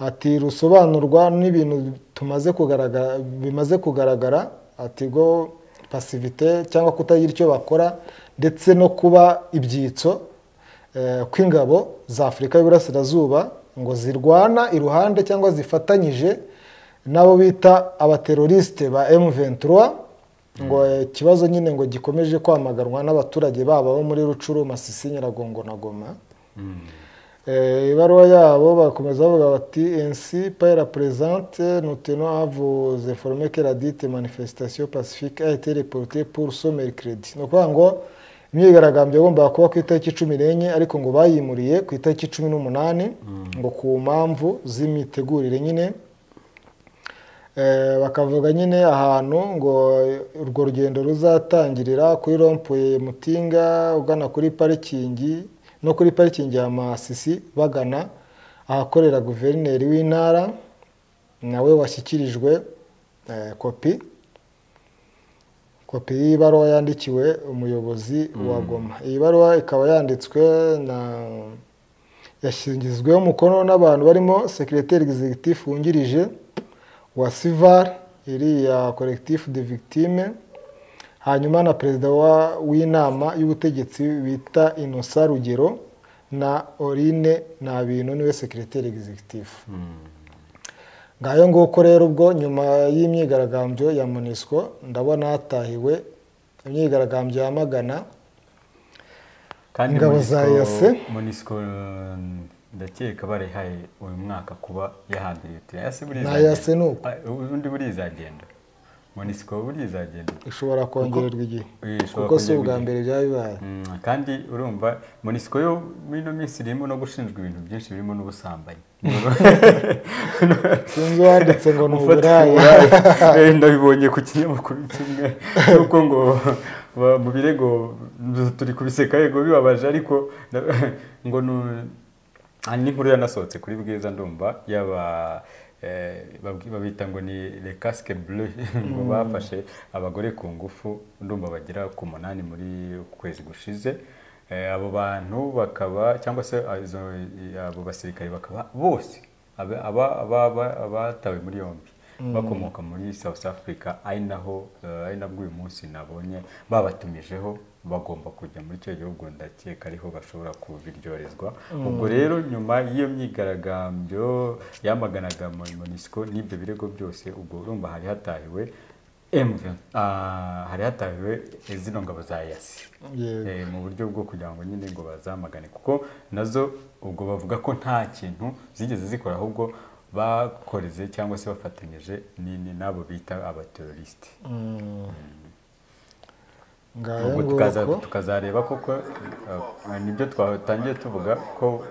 ati rusobanurwa n'ibintu tumaze kugaragara bimaze kugaragara ati go pasivite cyangwa kutagira icyo bakora ndetse no kuba ibyitso eh, kw'ingabo za afurika y'uburasirazuba ngo zirwana iruhande cyangwa zifatanyije n'abo bita abaterorisite ba M23 ngo eh, ikibazo nyine ngo gikomeje kwamaganwa n'abaturage babo bo muri Rucuru, Masisi, Nyiragongo na Goma Mm. Eh, ibaruwa yabo bakomeza bavuga bati ainsi par la présente nous tenons à vous informer que la dite manifestation pacifique a été reportée pour ce mercredi ni ukuvuga ngo imyigaragambyo yagombaga kuba ku itariki cumi n'enye ariko ngo bayimuriye ku itariki cumi n'umunani ngo ku mpamvu z'imitegurire nyine Eh, bakavuga nyine ahantu ngo urwo rugendo ruzatangirira kuri rompuye mutinga ugana kuri parikingi no kuri parikingi ya masisi bagana ahakorera guverineri w'intara nawe washyikirijwe eh, kopi kopi y'ibaruwa yandikiwe umuyobozi wa goma iyi baruwa ikaba yanditswe na yashyingizweho umukono n'abantu barimo sekireteri egizegitifu wungirije wa sivar iriya collectif de victime hanyuma na perezida wa- w'inama y'ubutegetsi bita inosa rugero na orine nta bintu niwe sekireteri egizegitifu Mm. ngayo nguko rero ubwo nyuma y'imyigaragambyo ya monisco ndabona hatahiwe imyigaragambyo yamagana kandi Ingabo za Monusco- EAC? Monusco, eh, ndakeka barihaye uyu mwaka kuba yahandiriye uti yase buriya Nta yase izagenda." ni uko. Ah, ubundi buriya izagenda monisiko buriya izagenda ishobora kongererwa igihe Eh, ishobora kuko si kongererwa ubwa igihe. mbere byaba bibaye Mm, kandi urumva monisiko yo muri ino minsi irimo no gushinjwa ibintu byinshi birimo n'ubusambanyi sinzi uwanditse ngo ni Gufata uburaya uburaya. Eh, ndabibonye ku kinyamakuru kimwe yuko ngo ba- mu birego turi kubiseka yego bibabaje ariko na- ngo nu- ah, n'inkuru yanasohotse kuri bwiza ndumva yaba eh, babwi- babita ngo ni le casque bleu ngo bafashe abagore ku ngufu ndumva bagera ku munani muri ukwezi gushize Eh, abo bantu bakaba cyangwa se izo- abo basirikare bakaba bose aba- aba- aba- aba- abatawe muri yombi bakomoka muri south africa ari naho eh, ari nabwo uyu munsi nabonye babatumijeho bagomba kujya muri icyo gihugu ndakeka ariho bashobora kubiryoherezwa ubwo rero nyuma y'iyo myigaragambyo yamaganaga monisco n'ibyo birego byose ubwo urumva hari hatahiwe M20, ah, hari hatahiwe zino ngabo za yasi Yego. Eh, mu buryo bwo kugira ngo nyine ngo bazamagane kuko nazo ubwo bavuga ko nta kintu zigeze zikora ahubwo bakoreze cyangwa se bafatanyije n'ini n'abo bita abaterorisite ngaya ubwo tukaza nguko tukazareba koko eh, nibyo twatangiye tuvuga ko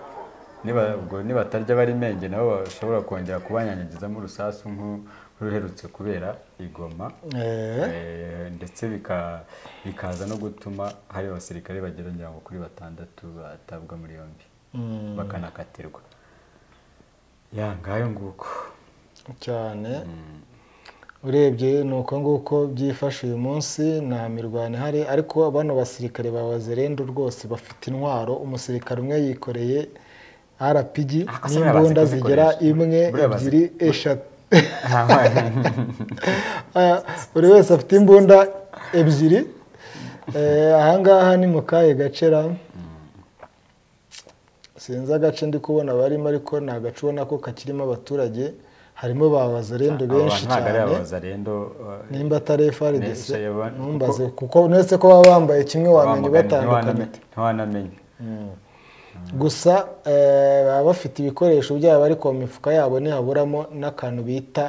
niba ubwo nibatarya bari menge nabo bashobora kongera kubanyanyagizamo urusasu nk'uruherutse kubera igoma Eh, Eh, ndetse bika- bikaza no gutuma hari abasirikare bagera ngira ngo kuri batandatu batabwa muri yombi mm, bakanakatirwa ya ngayo nguko cyane urebye ni uko nguko byifashe uyu munsi nta mirwano ihari ariko bano basirikare ba wazirendu rwose bafite intwaro umusirikare umwe yikoreye rpg Ako se buriya bazi n'imbunda zigera kuzikoresha. imwe Buriya bazi- ebyiri eshatu Nta mpamvu. Ah, buri wese afite imbunda ebyiri Eh, ahangaha ni mu kahe gace ra sinzi agace ndi kubona barimo ariko ni agace ubona ko kakirimo abaturage harimo ba wazarendo Abo benshi bantu ntabwo ari cyane abazarendo eh, nimba atari FRDC Nisha yaba- ntumbaze kuko uretse ko baba bambaye kimwe wamenya bamugana, ubatandukanye ntiwanamenye- ntiwanamenye gusa eh, baba bafite ibikoresho byabo ariko mu mifuka yabo ntihaburamo n'akantu bita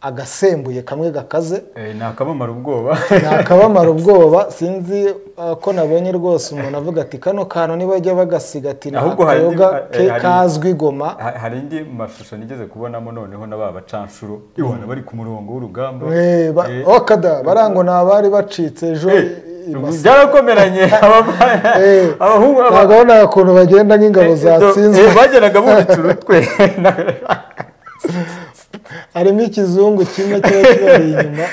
agasembuye kamwe gakaze Eh, ni akabamara ubwoba ntakabamara ubwoba sinzi eh, ko nabonye rwose umuntu avuga ati kano kantu nibajya bagasigatira Ahubwo hari indi- akayoga eh, ke- hari- kazwi goma Ha- hari indi mashusho nigeze kubonamo noneho na ba bacanshuro ibona bari ku murongo w'urugamba Eh, ba- Eh, okada barango ni abari bacitse ejo eh, i- i Masaka. byarakomeranye abava- Eh, abahungu aba- ntabwo nabonaga ukuntu bagenda nk'ingabo zatsinzwe Eh, bageraga bubitse urutwe harimo ikizungu kimwe kiba kibari inyuma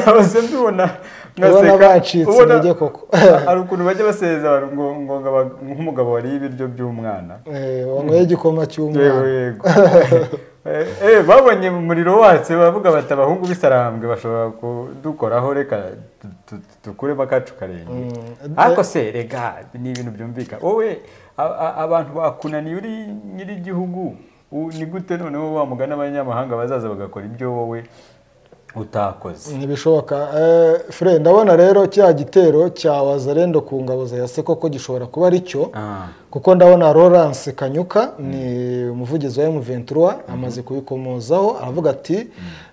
nahoze mbibona ubona ngaseka. bacitse Ubona- intege koko hari ukuntu bajya basezera ngo ngo ngaba- nk'umugabo wariye ibiryo by'umwana Eh, wanyweye igikoma cy'umwana Yego, yego. Eh, eh, babonye umuriro watse bavuga bati abahungu b'isarambwe bashobora kudukoraho reka tu- tu- tu- tukuremo akacu karenge ariko se rega ni ibintu byumvikana wowe a- a- abantu bakunaniye uri nyir'igihugu u- ni gute noneho wamugana abanyamahanga bazaza bagakora ibyo wowe utakoze ntibishoboka Eh, fure ndabona rero cya gitero cya wazarendo ku ngabo za yase koko gishobora kuba ari cyo Ah, kuko ndabona Lawrence Kanyuka ni umuvugizi wa M23 amaze kubikomozaho aravuga ati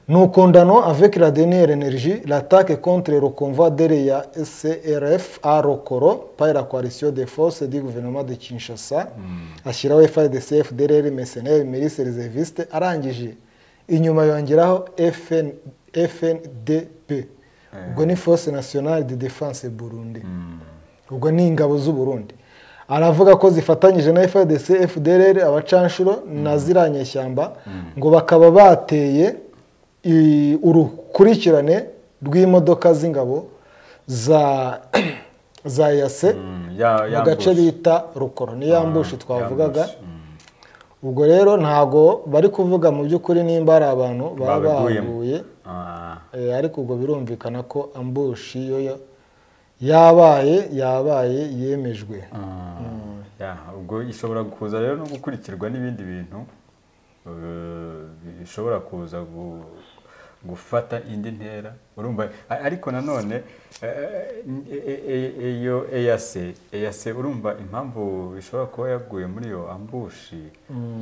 nous condamnons avec la dernière énergie l'attaque contre le convoi derrière ya SRF à Rokoro par la coalition des forces du gouvernement de Kinshasa ashyiraho FARDC FDLR mercenaires milices réservistes arangije inyuma yongeraho FN, FNDP ubwo ni force nationale de défense Burundi ubwo ni ingabo z'u Burundi aravuga ko zifatanyije na FDC FDLR abacanshuro na ziriya nyeshyamba ngo bakaba bateye i- urukurikirane rw'imodoka z'ingabo za za yase mm, ya- mu gace yambush. bita rukoro ni yambushi Ah, twavugaga yambush, mm. ubwo rero ntago bari kuvuga mu by'ukuri nimba ari abantu baba Babiguyemo. baguye Ah, Eh, ariko ubwo birumvikana ko ambushi yo ya- yabaye yabaye yemejwe Ah, ya, ubwo ishobora kuza rero no gukurikirwa n'ibindi bintu eh, bishobora kuza gu- gufata indi ntera urumva a- ariko nanone eh, eh, eh, eh, iyo eyase eyase urumva impamvu bishobora kuba yaguye muri iyo ambushi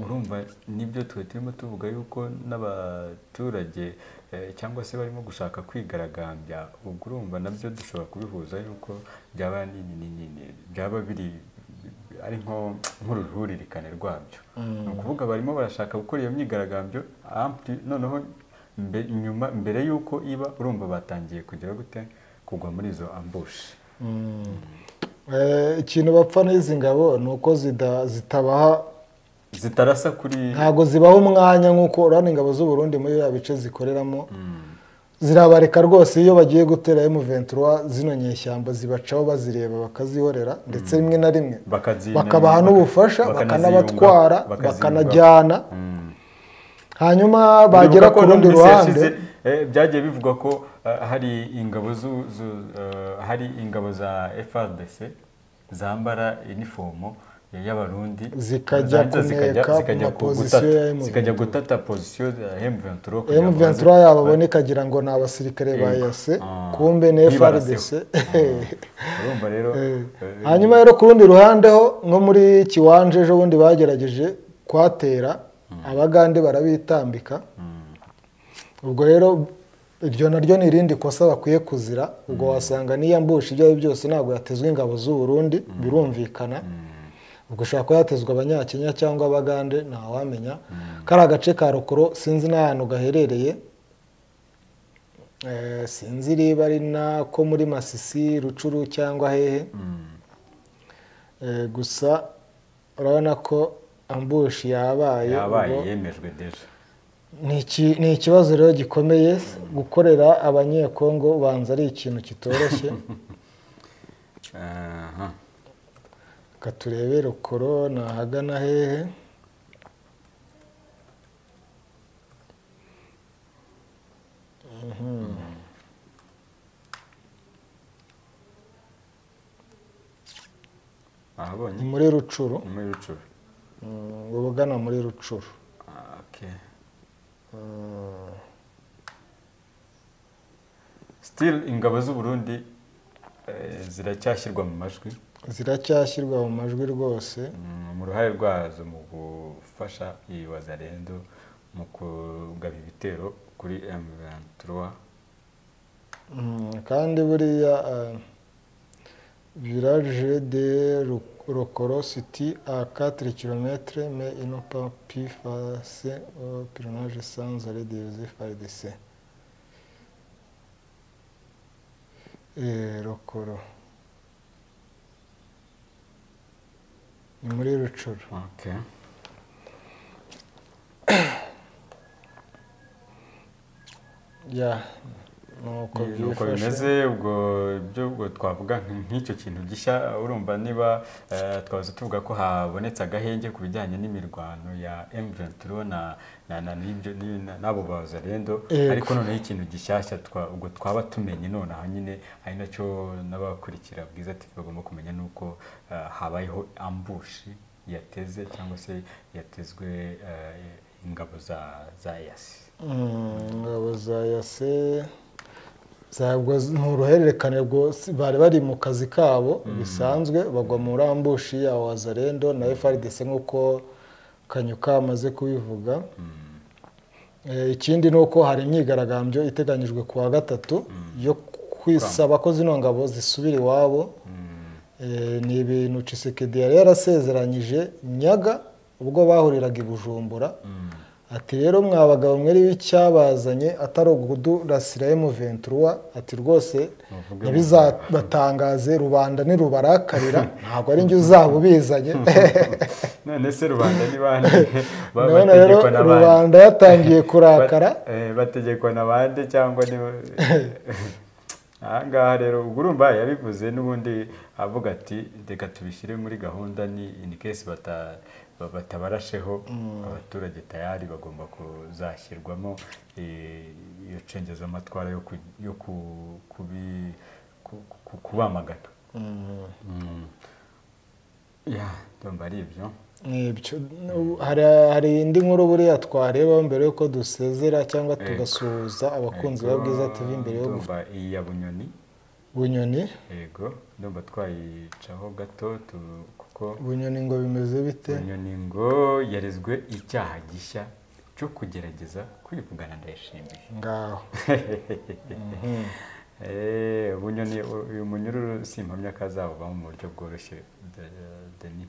urumva nibyo twe turimo tuvuga yuko n'abaturage eh, cyangwa se barimo gushaka kwigaragambya ubwo urumva nabyo dushobora kubihuza yuko byaba nini nini nini, byaba biri ari nko nk'uruhuririkane rwabyo ni ukuvuga barimo barashaka gukora iyo myigaragambyo ampli- noneho mbe- nyuma mbere y'uko iba urumva batangiye kugera gute kugwa muri izo ambushi Eh, ikintu bapfa n'izi ngabo ni uko zida- zitabaha zitarasa kuri ntabwo zibaha umwanya nk'uko urabona ingabo z'u Burundi muri biriya bice zikoreramo zirabareka rwose iyo bagiye gutera M23 zino nyeshyamba zibacaho bazireba bakazihorera ndetse rimwe na rimwe bakazinama, bakabaha n'ubufasha bakanaziyunga- bakanabatwara bakaziyunga. bakanajyana Mm. hanyuma bagera bagera ku rundi ruhande byagiye bivugwa ko eh, hari ingabo zu- zu- eh, hari ingabo za FRDC zambara inifomo y'abarundi Zikajya zangiza zikajya- kuneka zikajya mu ku pozisiyo gutata- ya M23. zikajya gutata pozisiyo ya M23 kugira ngo M23 baze- yababona ikagira ngo ni abasirikare ba Yego. yase Ah. kumbe ni FRDC Bibaraseho. urumva rero eh, hanyuma rero ku rundi ruhande ho nko muri kiwanje ejo bundi bagerageje kuhatera abagande barabitambika ubwo rero iryo naryo ni irindi kosa bakwiye kuzira ubwo wasanga niyambusha ibyo ari byo byose ntabwo yatezwa ingabo z'u Burundi birumvikana ubwo ushobora kuba yatezwa abanyakenya cyangwa abagande ntawamenya kariya gace ka rukoro sinzi n'ahantu gaherereye Eh, sinzi niba ari nako muri masisi rucuru cyangwa hehe Eh, gusa urabona ko ambushi yabaye yabaye ubwo- yemejwe deje ni iki- ni ikibazo rero gikomeye gukorera abanyekongo ubanza ari ikintu kitoroshye aha reka turebe rukoro ni ahagana hehe Mhm. ahabonye ni muri rucuru ni muri rucuru Mm, uba ugana muri rucuru Ah, okay. Mm. still ingabo z'u Burundi eh, ziracyashyirwa mu majwi ziracyashyirwa mu majwi rwose Mm, mu ruhare rwazo mu gufasha iyi wazarendo mu kugaba ibitero kuri M23 Mm, kandi buriya village de Ru- rokoro city a 4 km mais il n'a pas pu passer au pilonnage sans arrêt de Joseph RDC Eh, rokoro ni muri rucuru okay. ya nuko Ni uko byifashe bimeze ubwo ibyo ubwo twavuga nk- nk'icyo kintu gishya urumva niba eh, twaza tuvuga ko habonetse agahenge ku bijyanye n'imirwano ya M23 na na na n'ibyo- n'i- na- n'abo bazarendo Yego. ariko noneho ikintu gishyashya twa- ubwo twaba tumenye nonaha nyine ari nacyo n'abakurikira bwiza TV bagomba kumenya ni uko eh, habayeho ambushi yateze cyangwa se yatezwe eh, ingabo za za yasi Mm, ingabo za yase zabwo z- ni uruhererekane rwose bari bari mu kazi kabo bisanzwe bagwa mu rambushi ya wazarendo na frdc nk'uko kanyuka amaze kubivuga Eh, ikindi ni uko hari imyigaragambyo iteganyijwe ku wa gatatu yo kwisaba ko zino ngabo zisubira iwabo Eh, ni ibintu cisekedi yari yarasezeranyije nyaga ubwo bahuriraga i bujumbura ati rero mwa bagabo mwere w'icyabazanye atari ukudurasira M23 ati rwose Muvuge ntibizabatangaze rubanda nirubarakarira ntabwo ari njye uzaba ubizanye none se rubanda ni bande Ba- none rero bategekwa na bande? rubanda yatangiye kurakara Bat- eh, bategekwa na bande cyangwa ni ahangaha rero ubwo urumva yabivuze n'ubundi avuga ati reka tubishyire muri gahunda ni in case bata ba- batabarasheho abaturage tayari bagomba kuzashyirwamo eh, iyo cengezamatwara yo ku- yo ku- kubi- ku- ku- kubamagana Mm, Mm. ya ndumva ari ibyo nibyo hari hari indi nkuru buriya twareba mbere yuko dusezera cyangwa Ego. tugasuhuza abakunzi ba Ego, bwiza tv mbere yo ndumva iyi ya bunyoni bunyoni yego ndumva twayicaho gato tu- kuko bunyoni ngo bimeze bite bunyoni ngo yarezwe icyaha gishya cyo kugerageza kwivugana ndayishimiye ngaho Eh, bunyoni u- uyu munyururu simpamya ko azabubamo mu buryo bworoshye de- deni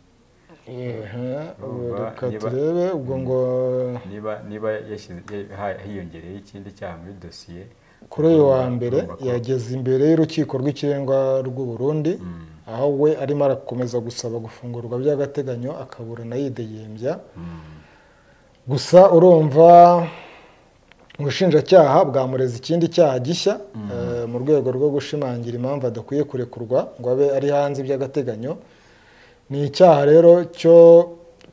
Ehe, ubu Urumva, reka niba- turebe ubwo ngo niba niba yashyize- ye- ha- hiyongereye ikindi cyaha muri dosiye kuri uyu wa mbere urumva ko- yageze imbere y'urukiko rw'ikirenga rw'u Burundi Mm, aho we arimo arakomeza gusaba gufungurwa by'agateganyo akaburana yidegembya mm. gusa urumva ubushinjacyaha bwamureza ikindi cyaha gishya eh, mu rwego rwo gushimangira impamvu adakwiye kurekurwa ngo abe ari hanze by'agateganyo ni icyaha rero cyo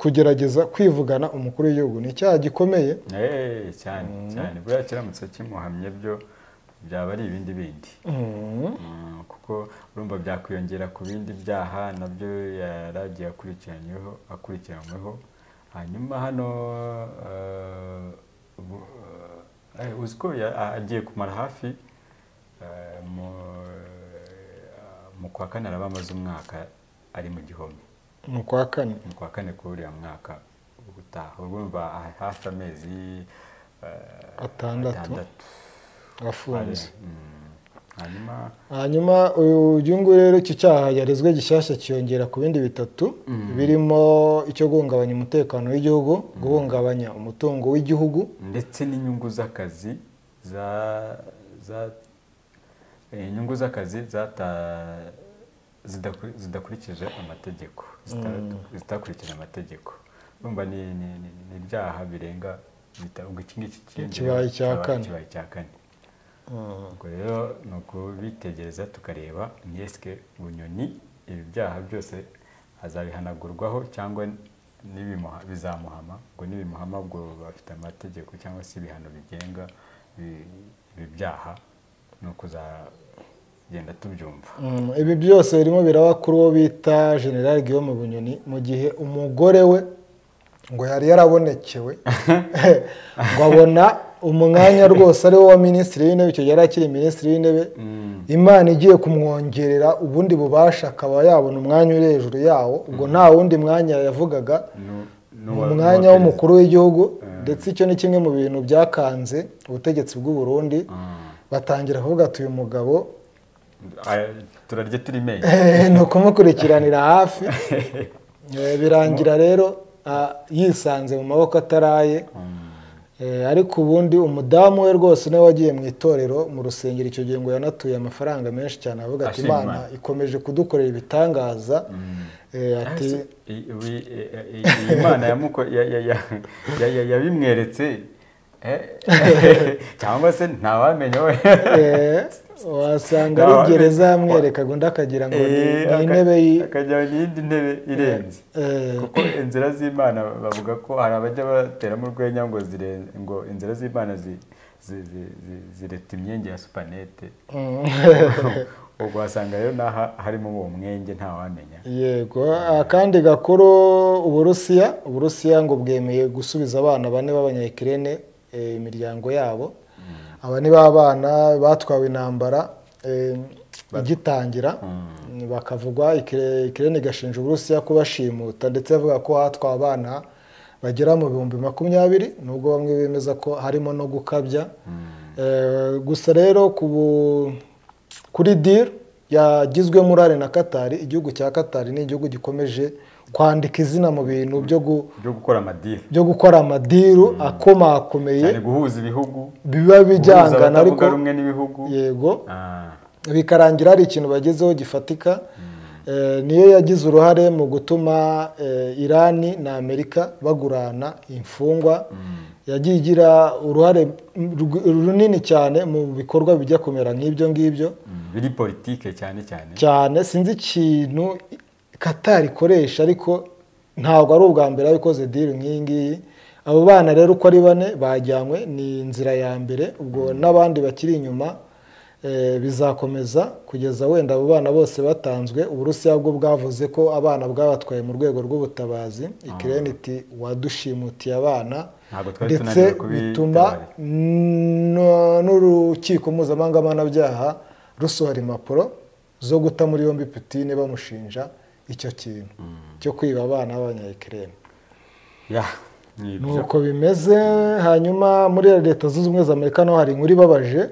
kugerageza kwivugana umukuru w'igihugu ni icyaha gikomeye Eh, cyane cyane buriya kiramutse kimuhamye byo byaba ari ibindi bindi Mhm. Mm, kuko urumva byakwiyongera ku bindi byaha nabyo yaragiye akurikiranyweho akurikiranyweho hanyuma hano eh, ubu- eh, uzi ko ya- a- agiye kumara hafi eh, mu- eh, mu kwa kane araba amaze umwaka ari mu gihome mu kwa kane mu kwa kane kuri uriya mwaka gutaha urumva hafi amezi eh, Atandatu. afunze Mm. hanyuma hanyuma uyu nguyu rero iki cyaha yarezwe gishyashya kiyongera ku bindi bitatu birimo icyo guhungabanya umutekano w'igihugu guhungabanya umutungo w'igihugu ndetse n'inyungu z'akazi za za eh, inyungu z'akazi zata zidakuri- zidakurikije amategeko zita- zitakurikije amategeko urumva ni ni- ni- ni ibyaha birenga bita- ubwo iki ngiki kiyongereho Ikibaye cya kikaba kane. ikibaye cya kane ubwo rero ni ukubitegereza tukareba ni esike bunyoni ibi byaha byose azabihanagurwaho cyangwa nibimuha- bizamuhama ubwo nibimuhama ubwo bafite amategeko cyangwa se ibihano bigenga ibi- ibi byaha ni ukuzagenda tubyumva Mm, ibi byose birimo biraba kuri uwo bita general guillaume bunyoni mu gihe umugore we ngo yari yarabonekewe ngo abona umwanya rwose ari wo wa minisitiri w'intebe icyo gihe yari akiri minisitiri w'intebe imana igiye kumwongerera ubundi bubasha akaba yabona umwanya uri hejuru yawo ubwo nta wundi mwanya yavugaga Nu- ni nuwa- umwanya nuwa perezida. w'umukuru w'igihugu ndetse icyo ni kimwe mu bintu byakanze ubutegetsi bw'u Burundi Mm. batangira kuvuga ati uyu mugabo Aya, turarya turi menye Eh, ni ukumukurikiranira hafi Eh, birangira rero ah, yisanze mu maboko ataraye Eh, ariko ubundi umudamu we rwose niwe wagiye mu itorero mu rusengero icyo gihe ngo yanatuye amafaranga menshi cyane avuga ati Ashima. imana ikomeje kudukorera ibitangaza Eh, ati Ati- i- ibi- i- i- i- imana yamuko- ya- ya- ya- ya- ya- yabimweretse eh, cyangwa se ntawamenya we eh, wasanga ari Ntawe- gereza yamwerekaga undi akagira ngo ni Eh, ni aka- intebe y- akajya mu yindi ntebe irenze eh, kuko inzira z'imana bavuga ko hari abajya bateramo urwenya ngo zire- ngo inzira z'imana zi- zi- zi- zi- zireta imyenge ya supanete mm. ubwo wasanga rero n'aha harimo uwo mwenge ntawamenya yego akandi gakuru uburusiya uburusiya ngo bwemeye gusubiza abana bane b'abanyakirene imiryango yabo aba ni ba bana batwawe intambara eh, igitangira bakavugwa ikire- ikirene igashinja uburusiya kubashimuta ndetse bavuga ko hatwawe abana bagera mu bihumbi makumyabiri nubwo bamwe bemeza ko harimo no gukabya Eh, gusa rero ku bu- kuri diri yagizwe muri are na katari igihugu cya katari ni igihugu gikomeje kwandika izina mu bintu byo gu- byo gukora amadiri byo gukora amadiru akomakomeye cyane guhuza ibihugu biba bijyangana ariko guhuza abatavuga rumwe n'ibihugu yego Ah, bikarangira hari ikintu bagezeho gifatika Eh, niyo yagize uruhare mu gutuma eh, irani na amerika bagurana imfungwa yagiye igira uruhare rw- runini cyane mu bikorwa bijya kumera nk'ibyo ngibyo mm, biri politike cyane cyane cyane sinzi ikintu katari ikoresha ariko ntabwo ari ubwa mbere yabikoze diri nk'iyi ngiyi abo bana rero uko ari bane bajyanywe ni inzira ya mbere ubwo n'abandi bakiri inyuma eh, bizakomeza kugeza wenda abo bana bose batanzwe uburusiya bwo bwavuze ko abana bwabatwaye mu rwego rw'ubutabazi ikirere iti wadushimutiye abana Ntabwo twari ndetse tunaniwe kubitabarira. bituma no- n'urukiko mpuzamahanga mpanabyaha rusohora impapuro zo guta muri yombi putine bamushinja icyo kintu cyo kwiba abana b'abanyayikirere ya ni ni ibyo uko bimeze hanyuma muri leta zunze ubumwe za amerika naho hari inkuru ibabaje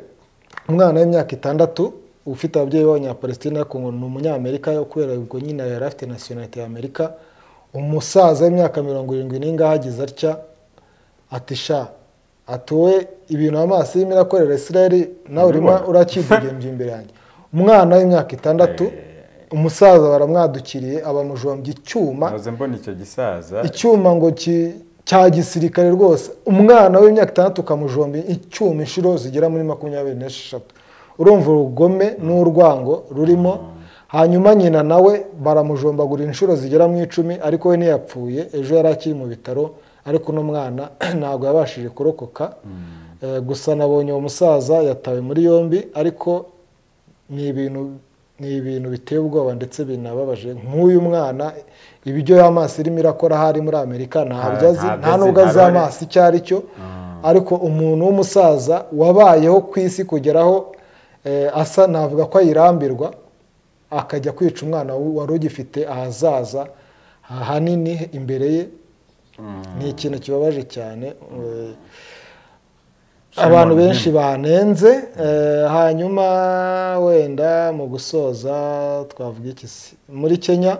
umwana w'imyaka itandatu ufite ababyeyi b'abanyapalestina ariko ngo ni umunyamerika kubera ubwo nyine yari afite nasiyonalite ya amerika umusaza w'imyaka mirongo irindwi n'ingahe agize atya ati sha atuwe ibintu amaso y'imira irakorera isirayeli nawe urimo Ndabibona. urakidegembya imbere yanjye umwana w'imyaka itandatu umusaza baramwadukiriye abamujombya icyuma nahoze mbona icyo gisaza icyuma ngo ki- cya gisirikare rwose umwana w'imyaka itandatu ukamujomba icyuma inshuro zigera muri makumyabiri n'esheshatu urumva urugome n'urwango rurimo hanyuma nyina nawe baramujombagura inshuro zigera mu icumi ariko we ntiyapfuye ejo yari akiri mu bitaro ariko uno mwana ntabwo yabashije kurokoka Eh, gusa nabonye uwo musaza yatawe muri yombi ariko ni ibintu ni ibintu biteye ubwoba ndetse binababaje nk'uyu mwana ibiryo y'amaso irimo irakora aho ari muri amerika ntabyo Nta- azi ntabyo nta azi, nubwo azi ntabyo ari- amaso icyo ari cyo ariko umuntu w'umusaza wabayeho ku isi kugeraho eh, asa navuga ko ayirambirwa akajya kwica umwana wari ugifite ahazaza hanini imbere ye ni ikintu kibabaje cyane eh, abantu benshi banenze eh, hanyuma wenda mu gusoza twavuga iki se muri kenya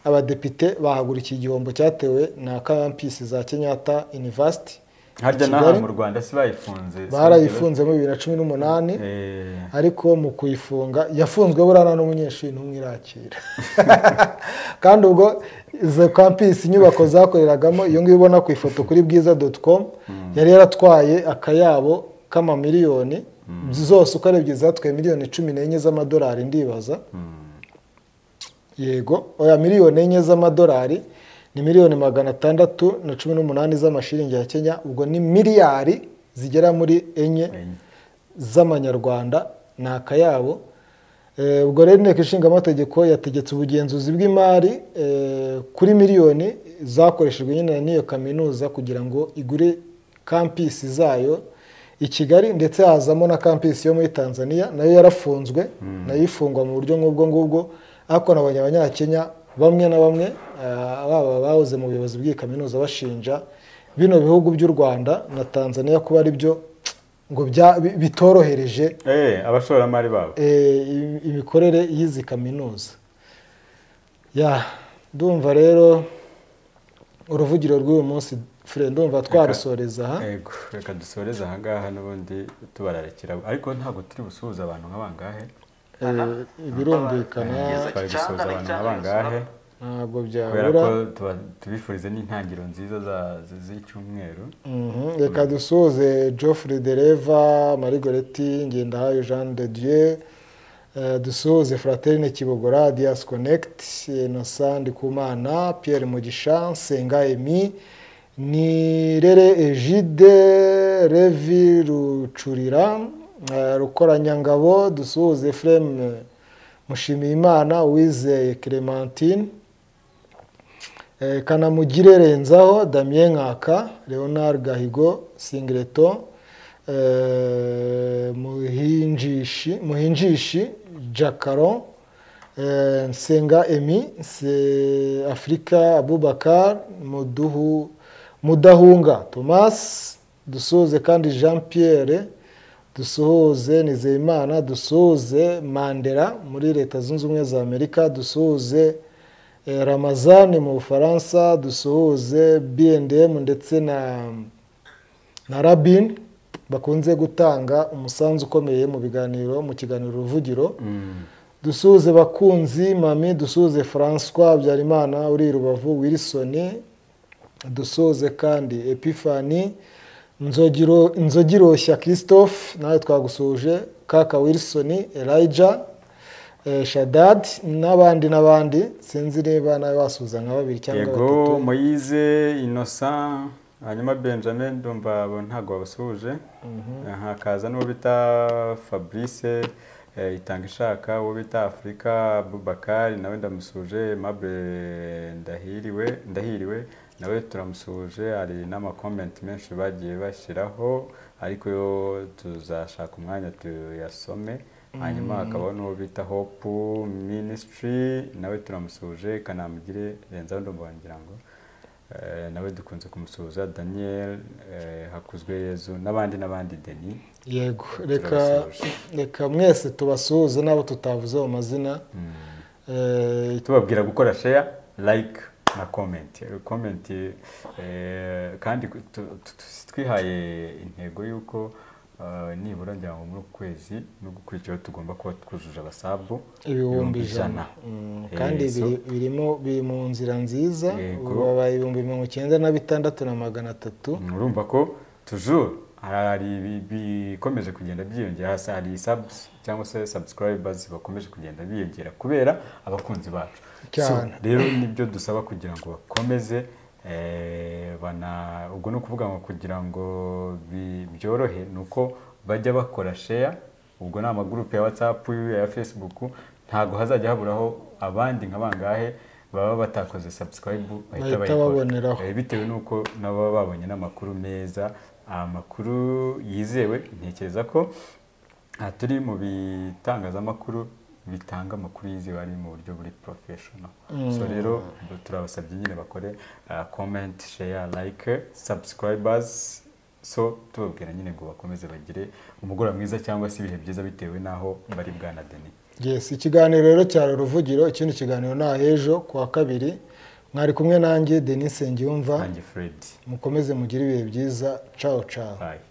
abadepite bahagurukiye igihombo cyatewe na kampisi za kenyatta university harya i n'aha Kigali. mu rwanda si bayifunze si barayifunze muri bibiri na cumi n'umunani Eh, ariko mu kuyifunga yafunzwe buriya n'umunyeshuri n'umwe irakira kandi ubwo izo kampisi inyubako zakoreragamo iyo ngiyo ubona ku ifoto kuri bwiza doti komu yari yaratwaye akayabo k'amamiliyoni zose uko arebye zatwaye miliyoni cumi n'enye z'amadolari ndibaza yego oya miliyoni enye z'amadolari ni miliyoni magana atandatu na cumi n'umunani z'amashiringi ya kenya ubwo ni miliyari zigera muri enye z'amanyarwanda ni akayabo Eh, ubwo rero inteko ishinga amategeko yategetse ubugenzuzi bw'imari eh, kuri miliyoni zakoreshejwe nyine na n'iyo kaminuza kugira ngo igure kampisi zayo i kigali ndetse hazamo na kampisi yo muri tanzania nayo yarafunzwe nayo ifungwa mu buryo nk'ubwo ngubwo ariko nabonye abanyakenya bamwe na bamwe eh, baba bahoze mu buyobozi bw'iyi kaminuza bashinja bino bihugu by'u rwanda na tanzania kuba ari byo ngo bya- bi- bitorohereje eh, abashoramari babo eh, im- imikorere y'izi kaminuza ya ndumva rero uruvugiro rw'uyu munsi fure ndumva twarusoreza aha Ego, reka dusoreze ahangaha n'ubundi tubararekera ariko ntabwo turi busuhuze abantu nk'abangahe Eh, birumvikana twari gusuhuza abantu nk'abangahe ntabwo kubera ko byabura tuba- tubifurize n'intangiriro nziza za- z- z'icyumweru Mhm, reka dusuhuze geoffrey dereva marigoreti ngendahayo jean de dieu eh, dusuhuze fraterine kibogora dias connect innocent ndikumana pierre mugisha senga emi nirere egide revi rucurira eh, rukoranyangabo dusuhuze freme mushimiyimana uwizeye clementine Eh, kanamugire renzaho damien nkaka leonard gahigo singireto eh, muhinjishi muhinjishi jacaro eh, nsenga emi se afurika abubakar muduhu mudahunga thomas dusuhuze kandi jean pierre dusuhuze nizeyimana dusuhuze mandela muri leta zunze ubumwe za amerika dusuhuze Eh, ramazani mu bufaransa dusuhuze bndm ndetse na na rabin bakunze gutanga umusanzu ukomeye mu biganiro mu kiganiro ruvugiro dusuhuze bakunzi mami dusuhuze francois habyarimana uri i rubavu wilson dusuhuze kandi epifani Nzogiro- nzogiroshya christophe nawe twagusuhuje kaka wilson elijah eh, shadad n'abandi n'abandi sinzi niba nawe basuhuza nka babiri cyangwa batatu yego moyize innocent hanyuma benjamin ndumva abo ntabwo babasuhuje hakaza n'uwo bita fabrice eh, itanga ishaka uwo bita afurika bubakari nawe ndamusuhuje mable ndahiriwe ndahiriwe nawe turamusuhuje hari n'amakomenti menshi bagiye bashyiraho ariko yo tuzashaka umwanya tuyasome hanyuma hakabaho n'uwo bita hope ministry nawe turamusuhuje kanamugire renzaho ndumva ngira ngo Eh, nawe dukunze kumusuhuza daniel eh, hakuzwe yezu n'abandi n'abandi deni yego reka turabasuhuje. reka mwese tubasuhuze n'abo tutavuze mu mazina Eh, tubabwira gukora share like na comment Eh, comment eh, kandi ku- tu- tu- tu- twihaye intego y'uko eh, nibura ngira ngo muri uku kwezi no gukurikiyeho tugomba kuba twujuje abasabu ibihumbi ijana Mm, kandi Eh, so- biri- birimo biri mu nzira nziza Yego. ubu babaye ibihumbi mirongo icyenda na bitandatu na magana atatu urumva ko toujours hari ibi- bikomeje kugenda byiyongera hasi hari subs cyangwa se subscribers bakomeje kugenda biyongera kubera abakunzi bacu Cyane. So, rero nibyo dusaba kugira ngo bakomeze eh, bana ubwo ni ukuvuga ngo kugira ngo bi- byorohe ni uko bajya bakora share ubwo ni amagurupe ya whatsapp ya facebook ntabwo hazajya haburaho abandi nka bangahe baba batakoze subscribe Bahita bahita bayikora. baboneraho. Eh, bitewe n'uko nabo baba babonye n'amakuru meza amakuru yizewe ntekereza ko aha turi mu bitangazamakuru bitanga amakuru yizewe ari mu buryo buri porofeshono so rero turabasabye nyine bakore komenti sheya layike sabusikarayibazi so tubabwira nyine ngo bakomeze bagire umugoroba mwiza cyangwa se ibihe byiza bitewe n'aho bari bwanadeni yes ikiganiro rero cyari uruvugiro ikindi kiganiro ni ahejo ku wa kabiri mwari kumwe nanjye denise ngiyumva nanjye feredi mukomeze mugire ibihe byiza cawo cawo bayi